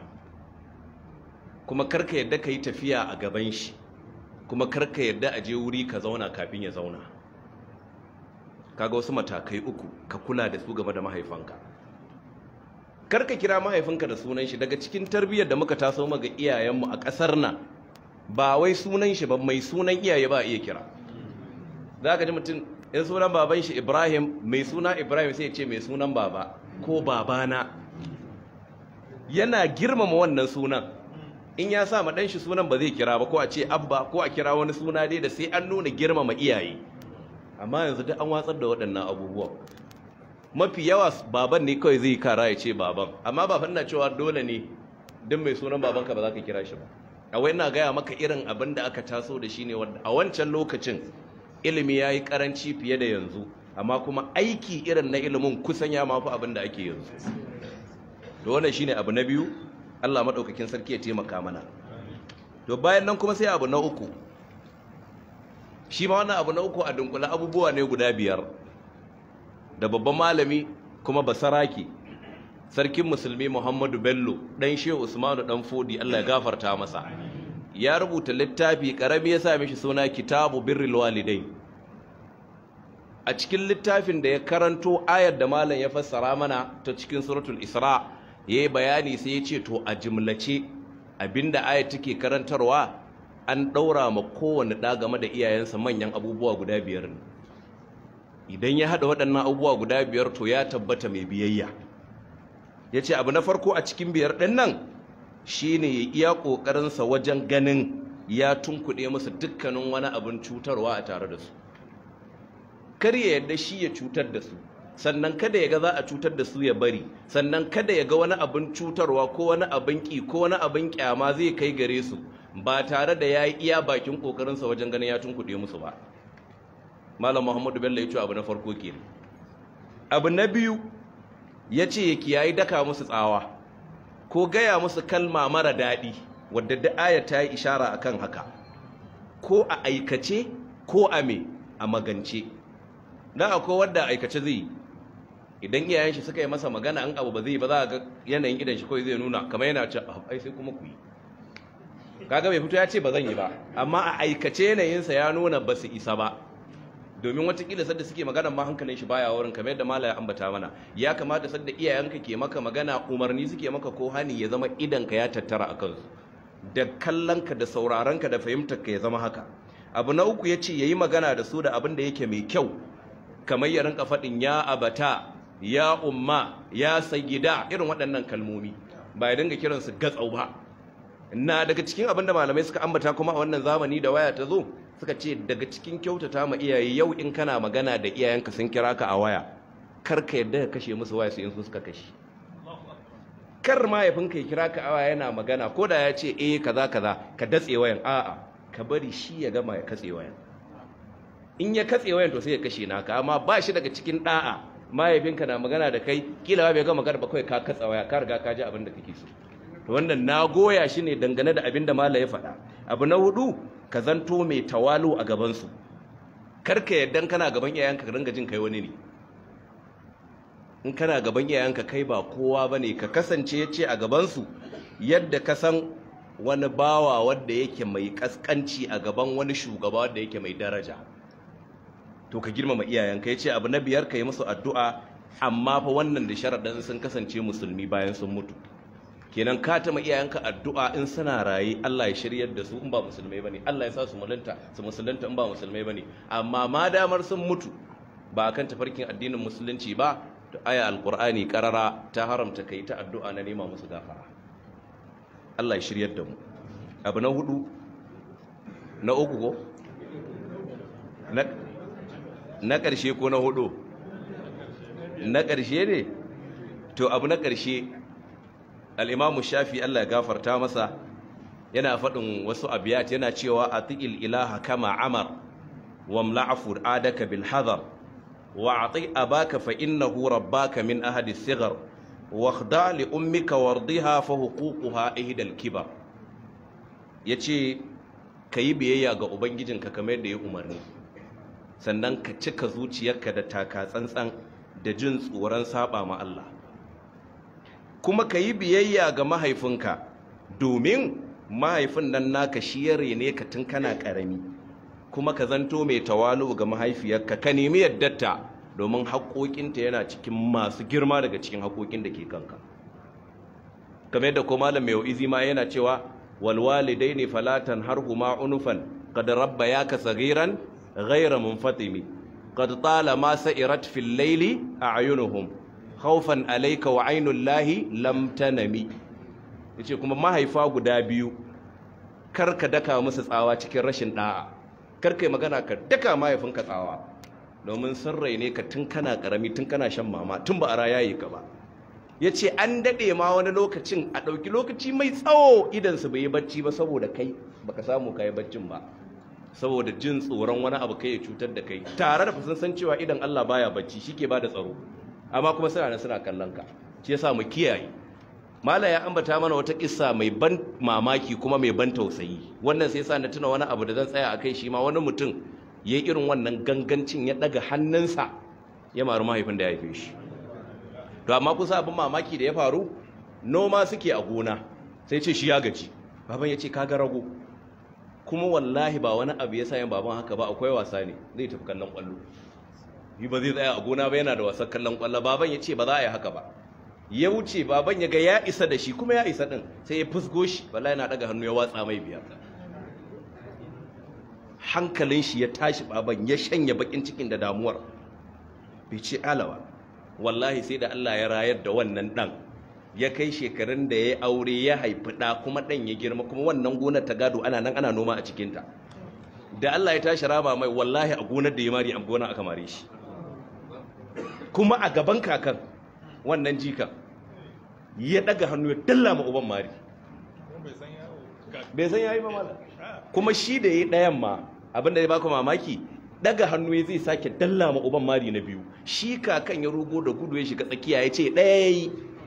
kuma karka yadda ka yi tafiya a gaban shi kuma karka yadda a je wuri ka zauna kafin ya zauna kaga wasu matakai uku ka kula da su game da mahaifanka karka kira mahaifinka da sunan shi daga cikin tarbiyyar da muka taso maga iyayenmu a ƙasar nan ba wai sunan shi ba mai sunan iyaye ba iya kira za ka ji mutum in sunan baban shi ibrahim mai suna ibrahim sai ce mai sunan baba ko babana yana girmama wannan sunan in ya sa ɗan shi sunan ba zai kira ba ko a ce abba ko a kira wani suna dai da sai an nuna girmama iyaye amma yanzu duk an watsar da waɗannan abubuwan mafi yawa baban ne kawai zai kara ya ce baban amma ba na cewa dole ne duk mai sunan babanka ba za ka kira shi ba a wai na gaya maka irin abin da aka taso da shi ne a wancan lokacin ilimi ya yi karanci fiye da yanzu amma kuma aiki irin na ilimin kusan ya mafi abin da ake yanzu da wannan shi ne abu na biyu allah maɗaukakin sarki ya taimaka mana to bayan nan kuma sai abu na uku shi ma wannan abu na uku a dunkula abubuwa ne guda biyar da babban malami kuma basaraki sarkin musulmi muhammadu bello ɗan shehu usmanu ɗan fodi allah ya gafarta masa ya rubuta littafi ƙarami ya sa mishi suna kitabu birril walidai a cikin littafin da ya karanto ayar da malam ya fassara mana ta cikin suratul isra ya yi bayani sai ya ce to a jimlace abinda ayar take karantarwa an ɗaura ma kowane ɗa game da iyayensa manyan abubuwa guda biyar ne idan ya haɗa waɗannan abubuwa guda biyar to ya tabbata mai biyayya ya ce abu na farko a cikin biyar ɗin nan shi ne ya iya ƙoƙarinsa wajen ganin ya tunkuɗe musu dukkanin wani abin cutarwa a tare da su kar ya yadda shi ya cutar da su sannan kada ya ga za a cutar da su ya bari sannan kada ya ga wani abin cutarwa ko wani abin ƙi ko wani abin ƙyama zai kai gare su ba tare da ya yi iya bakin ƙoƙarinsa wajen ganin ya tunkuɗe musu ba malam muhammadu bello ya ce abu na farko ke abu na biyu ya ce ya kiyayi daka musu tsawa ko gaya musu kalma mara daɗi wadda da aya ta yi ishara a kan haka ko a aikace ko a me a magance na akwai wadda aikace zai yi idan iyayen shi suka yi masa magana an abu ba zai ba za a ga yanayin idan shi kawai zai nuna kamar yana ce ai sai kuma ku yi kaga bai fito ya ce ba zan yi ba amma a aikace yanayinsa ya nuna ba su isa ba domin watakila sadda suke magana ma hankalin shi baya wurin kamar yadda mala ya ambata mana ya kamata sadda iyayenka ke maka magana umarni suke maka ko hani ya zama idanka ya tattara a kansu da kallonka da sauraronka da fahimtarka ya zama haka abu na uku ya ce ya yi magana da su da abin da yake mai kyau kamar ya rinka faɗin ya abata ya umma ya sayyida irin waɗannan kalmomi ba ya dinga kiransu gatsau ba na daga cikin abin da malamai suka ambata kuma a wannan zamani da waya ta zo suka ce daga cikin kyautata ma iyaye yau in kana magana da iyayenka sun kira ka a waya kar ka yadda ka kashe musu waya su in su suka kashe kar mahaifinka ya kira ka a waya yana magana ko da ya ce eh kaza kaza ka datse wayan a'a ka bari shi ya gama ya katse wayan in ya katse wayan to sai ya kashe naka amma ba shi daga cikin da'a mahaifinka na magana da kai kila bai gama magana ba kawai ka katsa waya ka riga ka ji abin da kake so to wannan na goya shi ne dangane da abin da mala ya faɗa abu na hudu ka zanto mai tawalu a gabansu karka yadda kana gaban iyayenka ka ringa jin kai wani ne in kana gaban iyayenka kai ba kowa ba ne ka kasance ya ce a gabansu yadda ka san wani bawa wadda yake mai kaskanci a gaban wani shugaba wadda yake mai daraja to ka girmama iyayenka ya ce abu na biyar ka yi musu addu'a amma fa wannan da sharaɗin sun kasance musulmi bayan sun mutu kenan ka tama iyayenka addu'a in suna raye Allah ya shiryar da su in ba musulmai bane Allah ya sa su mulunta su musulunta in ba musulmai bane amma ma damar sun mutu ba kan tafarkin addinin musulunci ba to aya alqur'ani karara ta haramta kai ta addu'a na nema musu gafara Allah ya shiryar da mu abu na hudu na uku ko na na karshe ko na hudu na karshe ne to abu na karshe al'imamu shafi Allah ya gafarta masa yana faɗin wasu abiyat yana cewa a ti'il ilaha kama amar wa mla'afur adaka bil hadar wa a abaka fa innahu rabbaka min ahadi sigar wa khda li ummika wardiha fa huququha ihdal kibar yace kayi biyayya ga ubangijinka kamar yadda ya umarni sannan ka cika zuciyarka da taka tsantsan da jin tsoron saba ma Allah kuma ka yi biyayya ga mahaifinka domin mahaifin nan naka shi ya rene ka tun kana ƙarami kuma ka zanto mai tawalu ga mahaifiyarka ka nemi yaddarta domin haƙoƙinta yana cikin masu girma daga cikin haƙoƙin da ke kanka kamar yadda ko malam mai izi ma yana cewa walwalidai ne falatan har huma unufan qad rabbayaka saghiran ghayra munfatimi qad tala ma sa'irat fil layli a'yunuhum khawfan alayka wa ainul lahi lam tanami yace kuma mahaifa guda biyu karka daka musu tsawa cikin rashin da'a karka yi magana ka daka mahaifinka tsawa domin sun raine ka tun kana karami tun kana shan mama tun ba a rayaye ka ba yace an dade ma wani lokacin a dauki lokaci mai tsawo idan su bai yi bacci ba saboda kai baka samu kai baccin ba saboda jin tsoron wani abu kai ya cutar da kai tare da sun san cewa idan Allah baya bacci shike bada tsaro amma kuma suna nan suna kallon ka shi yasa mu kiyaye mala ya ambata mana wata kissa mai ban mamaki kuma mai ban tausayi wannan sai yasa na tuna wani abu da zan tsaya akai shi ma wani mutum ya irin wannan gangancin ya daga hannunsa ya maru mahaifin da ya haife shi to amma kusa abin mamaki da ya faru noma suke a gona sai ce shi ya gaji baban ya ce kaga rago kuma wallahi ba wani abu ya sayan baban haka ba akwai wasa ne zai tafi kallon kwallo yi ba zai tsaya a gona ba yana da wasan kallon kwallo baban ya ce ba za a yi haka ba ya wuce baban ya ga ya isa da shi kuma ya isa din sai ya fusgo shi wallahi yana daga hannu ya watsa mai biyar hankalin shi ya tashi baban ya shanya bakin cikin da damuwar bai ce alawa wallahi sai da Allah ya rayar da wannan dan ya kai shekarun da ya aure ya haifi da kuma dan ya girma kuma wannan gonar ta gado ana nan ana noma a cikinta da Allah ya tashi rama mai wallahi a gonar da ya mari a gonar aka mare shi kuma a gaban kakan wannan jikan ya daga hannu ya dalla ma uban mari bai san yayi ba mala kuma shi da yayi dayan ma abinda ya baka mamaki daga hannu ya zai sake dalla ma uban mari na biyu shi kakan ya rugo da gudu ya shiga tsakiya ya ce daya yayi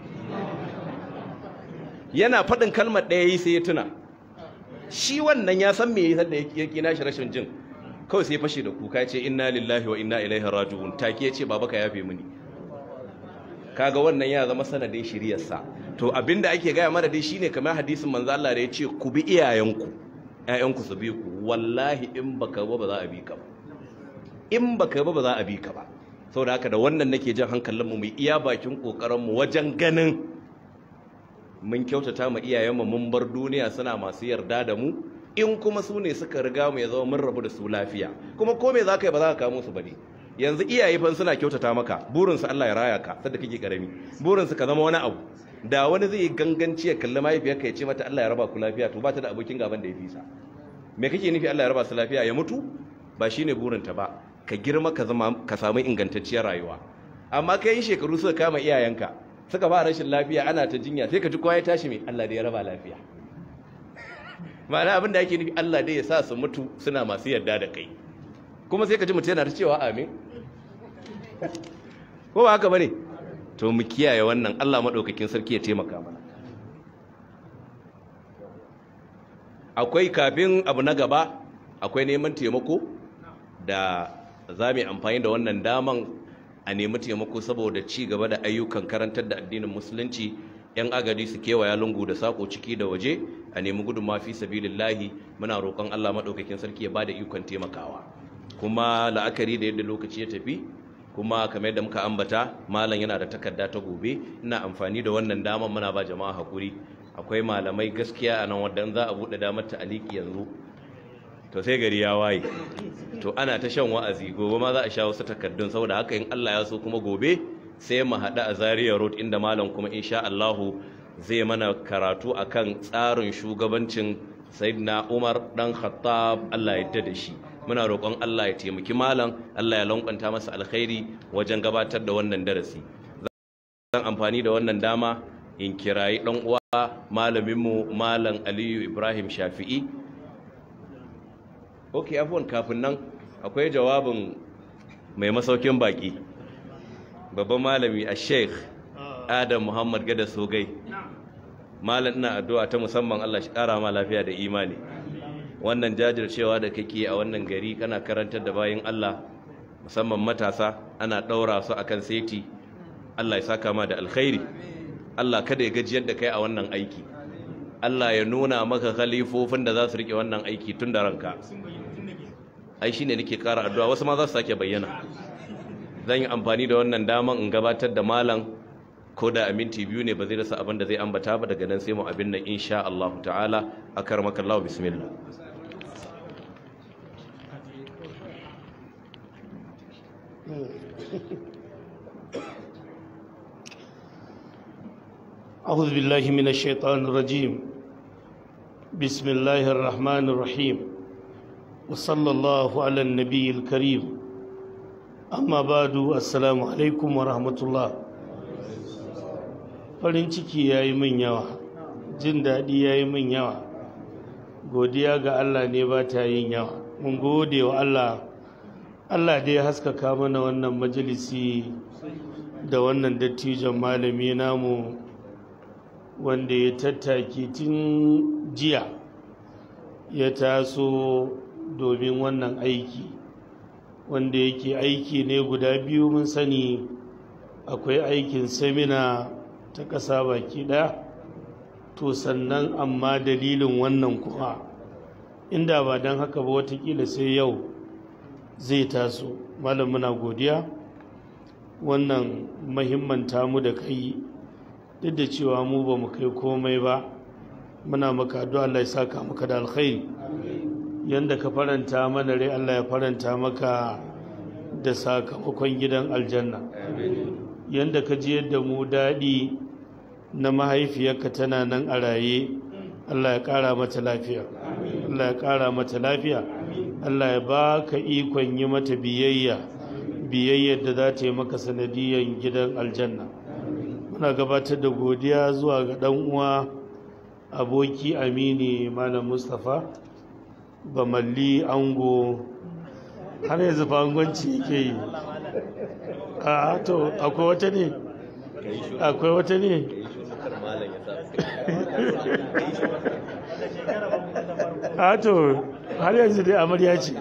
yana faɗin kalmar daya yayi sai ya tuna shi wannan ya san me yasa da ya kina shi rashin jin kawai sai fashe da kuka ya ce inna lillahi wa inna ilaihi raji'un take ya ce baba ka yafe mini kaga wannan ya zama sanadin shiriyarsa to abinda ake gaya mana dai shine kamar hadisin manzo Allah da ya ce ku bi iyayenku ƴaƴanku su bi ku wallahi in baka ba ba za a bi ka ba in baka ba ba za a bi ka ba saboda haka da wannan nake jan hankalin mu mu iya bakin kokarin mu wajen ganin mun kyautata ma iyayenmu mun bar duniya suna masu yarda da mu in kuma su ne suka riga mu ya zama mun rabu da su lafiya kuma ko me zaka yi ba za ka kamo su ba ne yanzu iyaye fa suna kyautata maka burinsu Allah ya raya ka sadda kake karami burinsu ka zama wani abu da wani zai ganganci ya kalli mahaifiyarka ya ce mata Allah ya raba ku lafiya to ba ta da abokin gaban da ya fi sa me kake nufi Allah ya raba su lafiya ya mutu ba shine burinta ba ka girma ka zama ka samu ingantacciyar rayuwa amma kai yin shekaru suka kama iyayenka suka ba rashin lafiya ana ta jinya sai ka ji kowa ya tashi mai Allah da ya raba lafiya ma'ana abin da ake nufi Allah dai ya sa su mutu suna masu yarda da kai kuma sai ka ji mutum yana ta cewa amin ko ba haka bane to mu kiyaye wannan Allah madaukakin sarki ya taimaka mana akwai kafin abu na gaba akwai neman taimako da za mu amfani da wannan daman a nemi taimako saboda ci gaba da ayyukan karantar da addinin musulunci yan agadi su kewaya lungu da sako ciki da waje a nemi gudunmawa fi sabilillahi muna roƙon Allah madaukakin sarki ya bada ikon taimakawa kuma la'akari da yadda lokaci ya tafi kuma kamar yadda muka ambata malam yana da takarda ta gobe ina amfani da wannan damar muna ba jama'a hakuri akwai malamai gaskiya a nan wadda za a buɗe damar ta aliki yanzu to sai gari ya waye to ana ta shan wa'azi gobe ma za a sha wasu takardun saboda haka in Allah ya so kuma gobe sai mu haɗu a Zaria Road inda malam kuma insha Allahu zai mana karatu akan tsarin shugabancin Sayyidina Umar dan Khattab Allah ya yarda da shi muna roƙon Allah ya taimaki malam Allah ya lankwanta masa alkhairi wajen gabatar da wannan darasi zan amfani da wannan dama in kirayi ɗan uwa malaminmu malam Aliyu Ibrahim Shafi'i ok afuwan kafin nan akwai jawabin mai masaukin baki babban malami a sheikh adam muhammad gada sogai malam ina addu'a ta musamman Allah shi ƙara ma lafiya da imani wannan jajircewa da kake a wannan gari kana karantar da bayan Allah musamman matasa ana ɗaura su akan seti Allah ya saka ma da alkhairi Allah kada ya gajiyar da kai a wannan aiki Allah ya nuna maka khalifofin da za su rike wannan aiki tun da ranka ai shine nake ƙara addu'a wasu ma za su sake bayyana zan yi amfani da wannan daman in gabatar da malam ko da a minti biyu ne ba zai rasa abin da zai ambata ba daga nan sai mu abin nan insha Allah ta'ala akarmaka Allah bismillah أعوذ بالله من الشيطان الرجيم بسم الله الرحمن الرحيم وصلى الله على النبي الكريم أما بعد السلام عليكم ورحمة الله farin ciki ya yi min yawa jin daɗi ya yi min yawa godiya ga Allah ne ba ta yin yawa mun gode wa Allah Allah dai haskaka mana wannan majalisi da wannan dattijon malami namu wanda ya tattaki tun jiya ya taso domin wannan aiki wanda yake aiki ne guda biyu mun sani akwai aikin semina ta ƙasa baki ɗaya to sannan amma dalilin wannan kuma inda ba don haka ba watakila sai yau zai taso malam muna godiya wannan mahimmanta mu da kai duk da cewa mu ba mu kai komai ba muna maka addu'a Allah ya saka maka da alkhairi yanda ka faranta mana rai Allah ya faranta maka da sakamakon gidan aljanna yanda ka ji yadda mu daɗi na mahaifiyarka tana nan a raye Allah ya ƙara mata lafiya Allah ya ƙara mata lafiya Allah ya ba ka ikon yi mata biyayya biyayyar da za ta yi maka sanadiyyar gidan aljanna muna gabatar da godiya zuwa ga ɗan uwa aboki amini malam mustapha bamalli ango har yanzu fangonci yake yi a to akwai wata ne akwai wata ne a to har yanzu dai amarya ce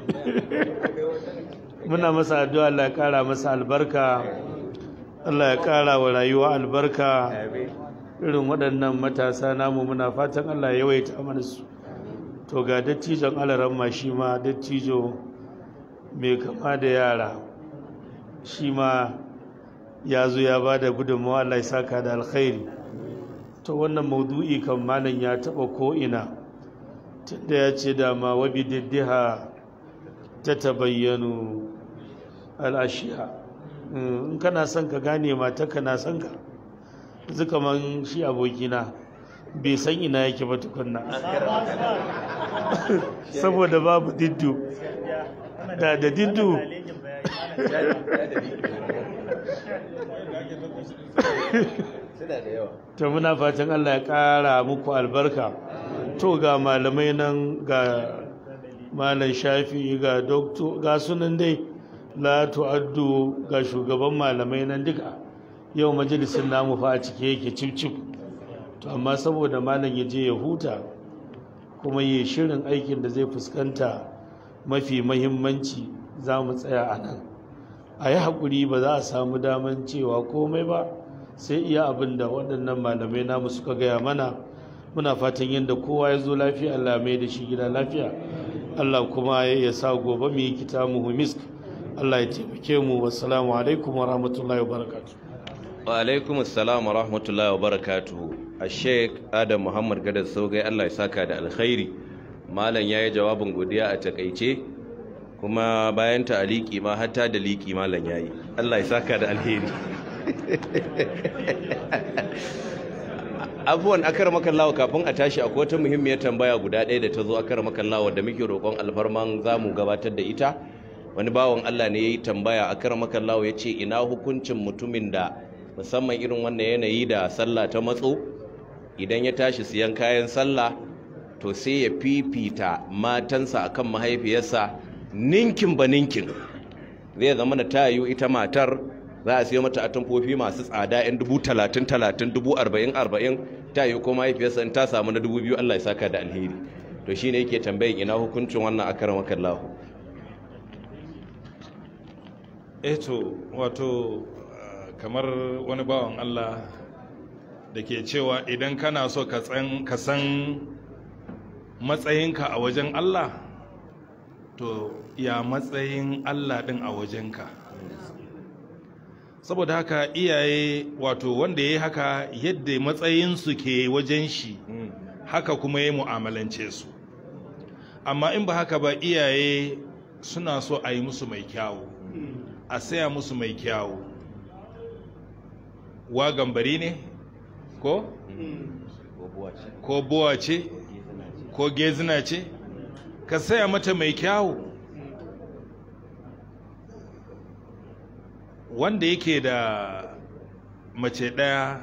muna masa addu'a Allah ya kara masa albarka Allah ya kara wa rayuwa albarka irin waɗannan matasa namu muna fatan Allah ya yawaita mana su to ga dattijon alaran ma shi ma dattijo mai kama da yara shi ma ya zo ya ba da gudunmawa Allah ya saka da alkhairi to wannan maudu'i kan malam ya taɓa ko'ina tunda ya ce dama wabi diddiha ta tabayyanu al'ashiya in kana son ka gane mata kana son ka yanzu kaman shi abokina bai san ina yake ba tukunna saboda babu diddu da da diddu to muna fatan Allah ya ƙara muku albarka to ga malamai nan ga malam shafi ga doktor ga sunan dai la tu'addu ga shugaban malamai nan duka yau majalisin namu fa a cike yake cif to amma saboda malam ya je ya huta kuma yi shirin aikin da zai fuskanta mafi mahimmanci za mu tsaya a nan a yi haƙuri ba za a samu daman cewa komai ba sai iya abin da waɗannan malamai namu suka gaya mana muna fatan yadda kowa ya zo lafiya Allah mai da shi gida lafiya Allah kuma ya sa gobe mu yi kitabu misk Allah ya taimake mu wassalamu alaikum wa rahmatullahi wa barakatuh wa alaikum assalam wa rahmatullahi wa barakatuhu a sheik adam muhammad gadar saugai allah ya saka da alkhairi malam ya yi jawabin godiya a takaice kuma bayan ta aliki ma hatta da liki malam ya yi allah ya saka da alheri abubuwan akar makallawa kafin a tashi akwai wata muhimmiyar tambaya guda ɗaya da ta zo akar makallawa da muke roƙon alfarman za mu gabatar da ita wani bawan allah ne ya yi tambaya akar makallawa ya ce ina hukuncin mutumin da musamman irin wannan yanayi da sallah ta matso idan ya tashi siyan kayan sallah to sai ya fifita matansa akan mahaifiyarsa ninkin ba ninkin zai zama na tayu ita matar za a siyo mata atamfofi masu tsada yan dubu talatin talatin dubu arba'in arba'in tayu ko mahaifiyarsa in ta samu na dubu biyu allah ya saka da alheri to shine yake tambayin ina hukuncin wannan akarar makallahu eto wato kamar wani bawan Allah da ke cewa idan kana so ka san matsayinka a wajen Allah to ya matsayin Allah ɗin a wajenka saboda haka iyaye wato wanda ya yi haka yadda matsayinsu ke wajen shi haka kuma ya mu'amalance su amma in ba haka ba iyaye suna so a yi musu mai kyawu a saya musu mai kyawu wa gambari ne ko ko buwa ce ko gezina ce ka saya mata mai kyawu wanda yake da mace ɗaya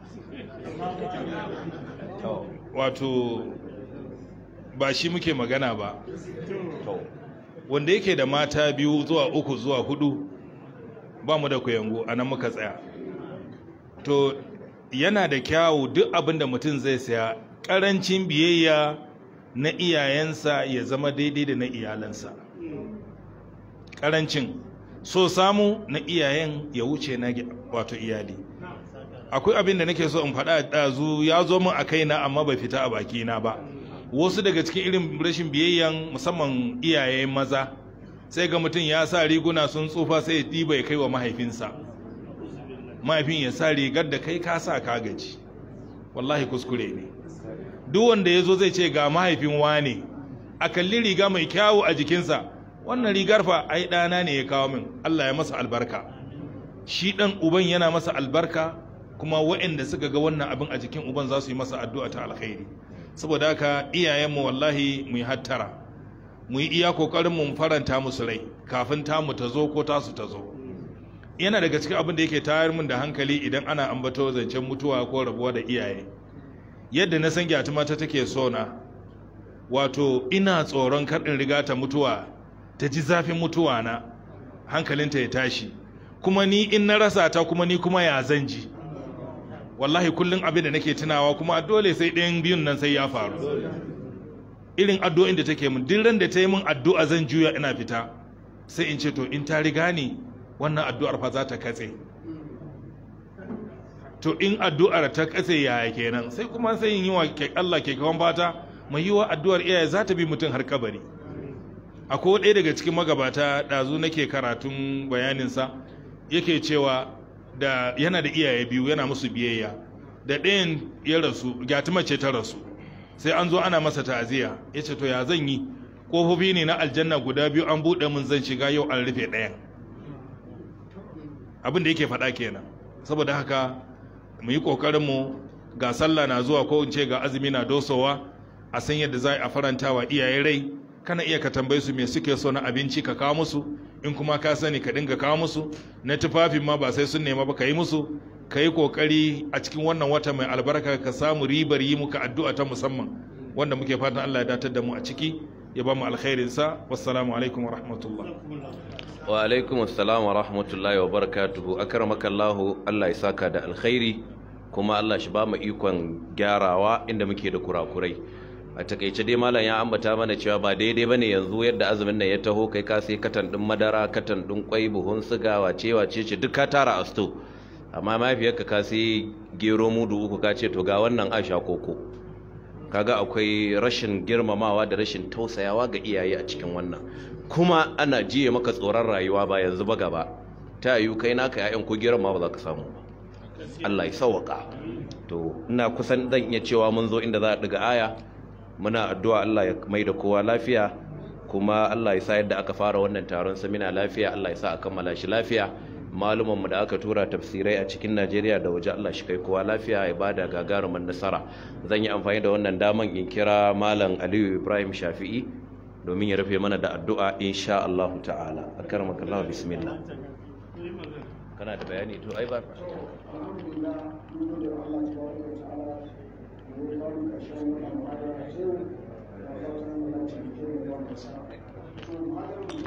wato ba shi muke magana ba wanda yake da mata biyu zuwa uku zuwa hudu ba mu da kuyangu a nan muka tsaya to yana da kyawu duk abin da mutum zai saya ƙarancin biyayya na iyayensa ya zama daidai da na iyalansa ƙarancin so samu na iyayen ya wuce na wato iyali akwai abin da nake so in faɗa ɗazu ya zo min a kaina amma bai fita a bakina ba wasu daga cikin irin rashin biyayyan musamman iyaye maza sai ga mutum ya sa riguna sun tsufa sai ya ɗiba ya kai wa mahaifinsa mahaifin ya sa rigar da kai ka sa ka gaji wallahi kuskure ne duk wanda ya zo zai ce ga mahaifin wane a kalli riga mai kyawu a jikinsa wannan rigar fa ai ɗana ne ya kawo min Allah ya masa albarka shi ɗan uban yana masa albarka kuma waɗanda suka ga wannan abin a jikin uban za su yi masa addu'a ta alkhairi saboda haka iyayenmu wallahi mu yi hattara mu yi iya kokarin mu faranta musu rai kafin tamu ta zo ko tasu ta zo yana daga cikin abin da yake tayar min da hankali idan ana ambato zancen mutuwa ko rabuwa da iyaye yadda na san gyatuma ta take so na wato ina tsoron kar in riga ta mutuwa ta ji zafin mutuwa na hankalinta ya tashi kuma ni in na rasa ta kuma ni kuma ya zan ji wallahi kullum abin da nake tunawa kuma dole sai ɗayan biyun nan sai ya faru irin addu'o'in da take min duk ran da ta yi min addu'a zan juya ina fita sai in ce to in ta riga ni wannan addu'ar fa za ta katse to in addu'ar ta katse yaya kenan sai kuma sai yin yi wa Allah ke kawan fata mai yi wa addu'ar iyaye za ta bi mutum har kabari akwai ɗaya daga cikin magabata ɗazu nake karatun bayaninsa yake cewa da yana da iyaye biyu yana musu biyayya da ɗayan ya rasu gyatuma ce ta rasu sai an zo ana masa ta'aziyya ya ce to ya zan yi ƙofofi ne na aljanna guda biyu an buɗe mun zan shiga yau an rufe ɗayan abin da yake faɗa kenan saboda haka mu yi ƙoƙarin mu ga sallah na zuwa ko in ce ga azumi na dosowa a san yadda za a faranta wa iyaye rai kana iya ka tambaye su me suke so na abinci ka kawo musu in kuma ka sani ka dinga kawo musu na tufafin ma ba sai sun nema ba ka yi musu ka yi kokari a cikin wannan wata mai albarka ka samu ribar yi muka addu'a ta musamman wanda muke fatan Allah ya datar da mu a ciki ya ba mu alkhairin sa wassalamu alaikum wa rahmatullah wa alaikum assalam wa rahmatullahi wa barakatuhu akramaka Allah Allah ya saka da alkhairi kuma Allah shi ba mu ikon gyarawa inda muke da kurakurai a takaice dai malam ya ambata mana cewa ba daidai bane yanzu yadda azumin nan ya taho kai ka sai katan din madara katan din kwai buhun siga wace wace ce duk ka tara a sto amma mafiyarka ka sai gero mudu uku ka ce to ga wannan asha koko kaga akwai rashin girmamawa da rashin tausayawa ga iyaye a cikin wannan kuma ana jiye maka tsoron rayuwa ba yanzu ba gaba ta yiwu kai naka ya'yan ko geron ma ba za ka samu ba Allah ya sauwaka to ina kusan zan iya cewa mun zo inda za a ɗiga aya muna addu'a Allah ya mai da kowa lafiya kuma Allah ya sa yadda aka fara wannan taron samina lafiya Allah ya sa a kammala shi lafiya malumanmu da aka tura tafsirai a cikin Najeriya da waje Allah shi kai kowa lafiya ya bada gagarumin nasara zan yi amfani da wannan daman in kira malam Aliyu Ibrahim Shafi'i domin ya rufe mana da addu'a insha Allah ta'ala akarmakallahu bismillah kana da bayani to ai ba Thank you.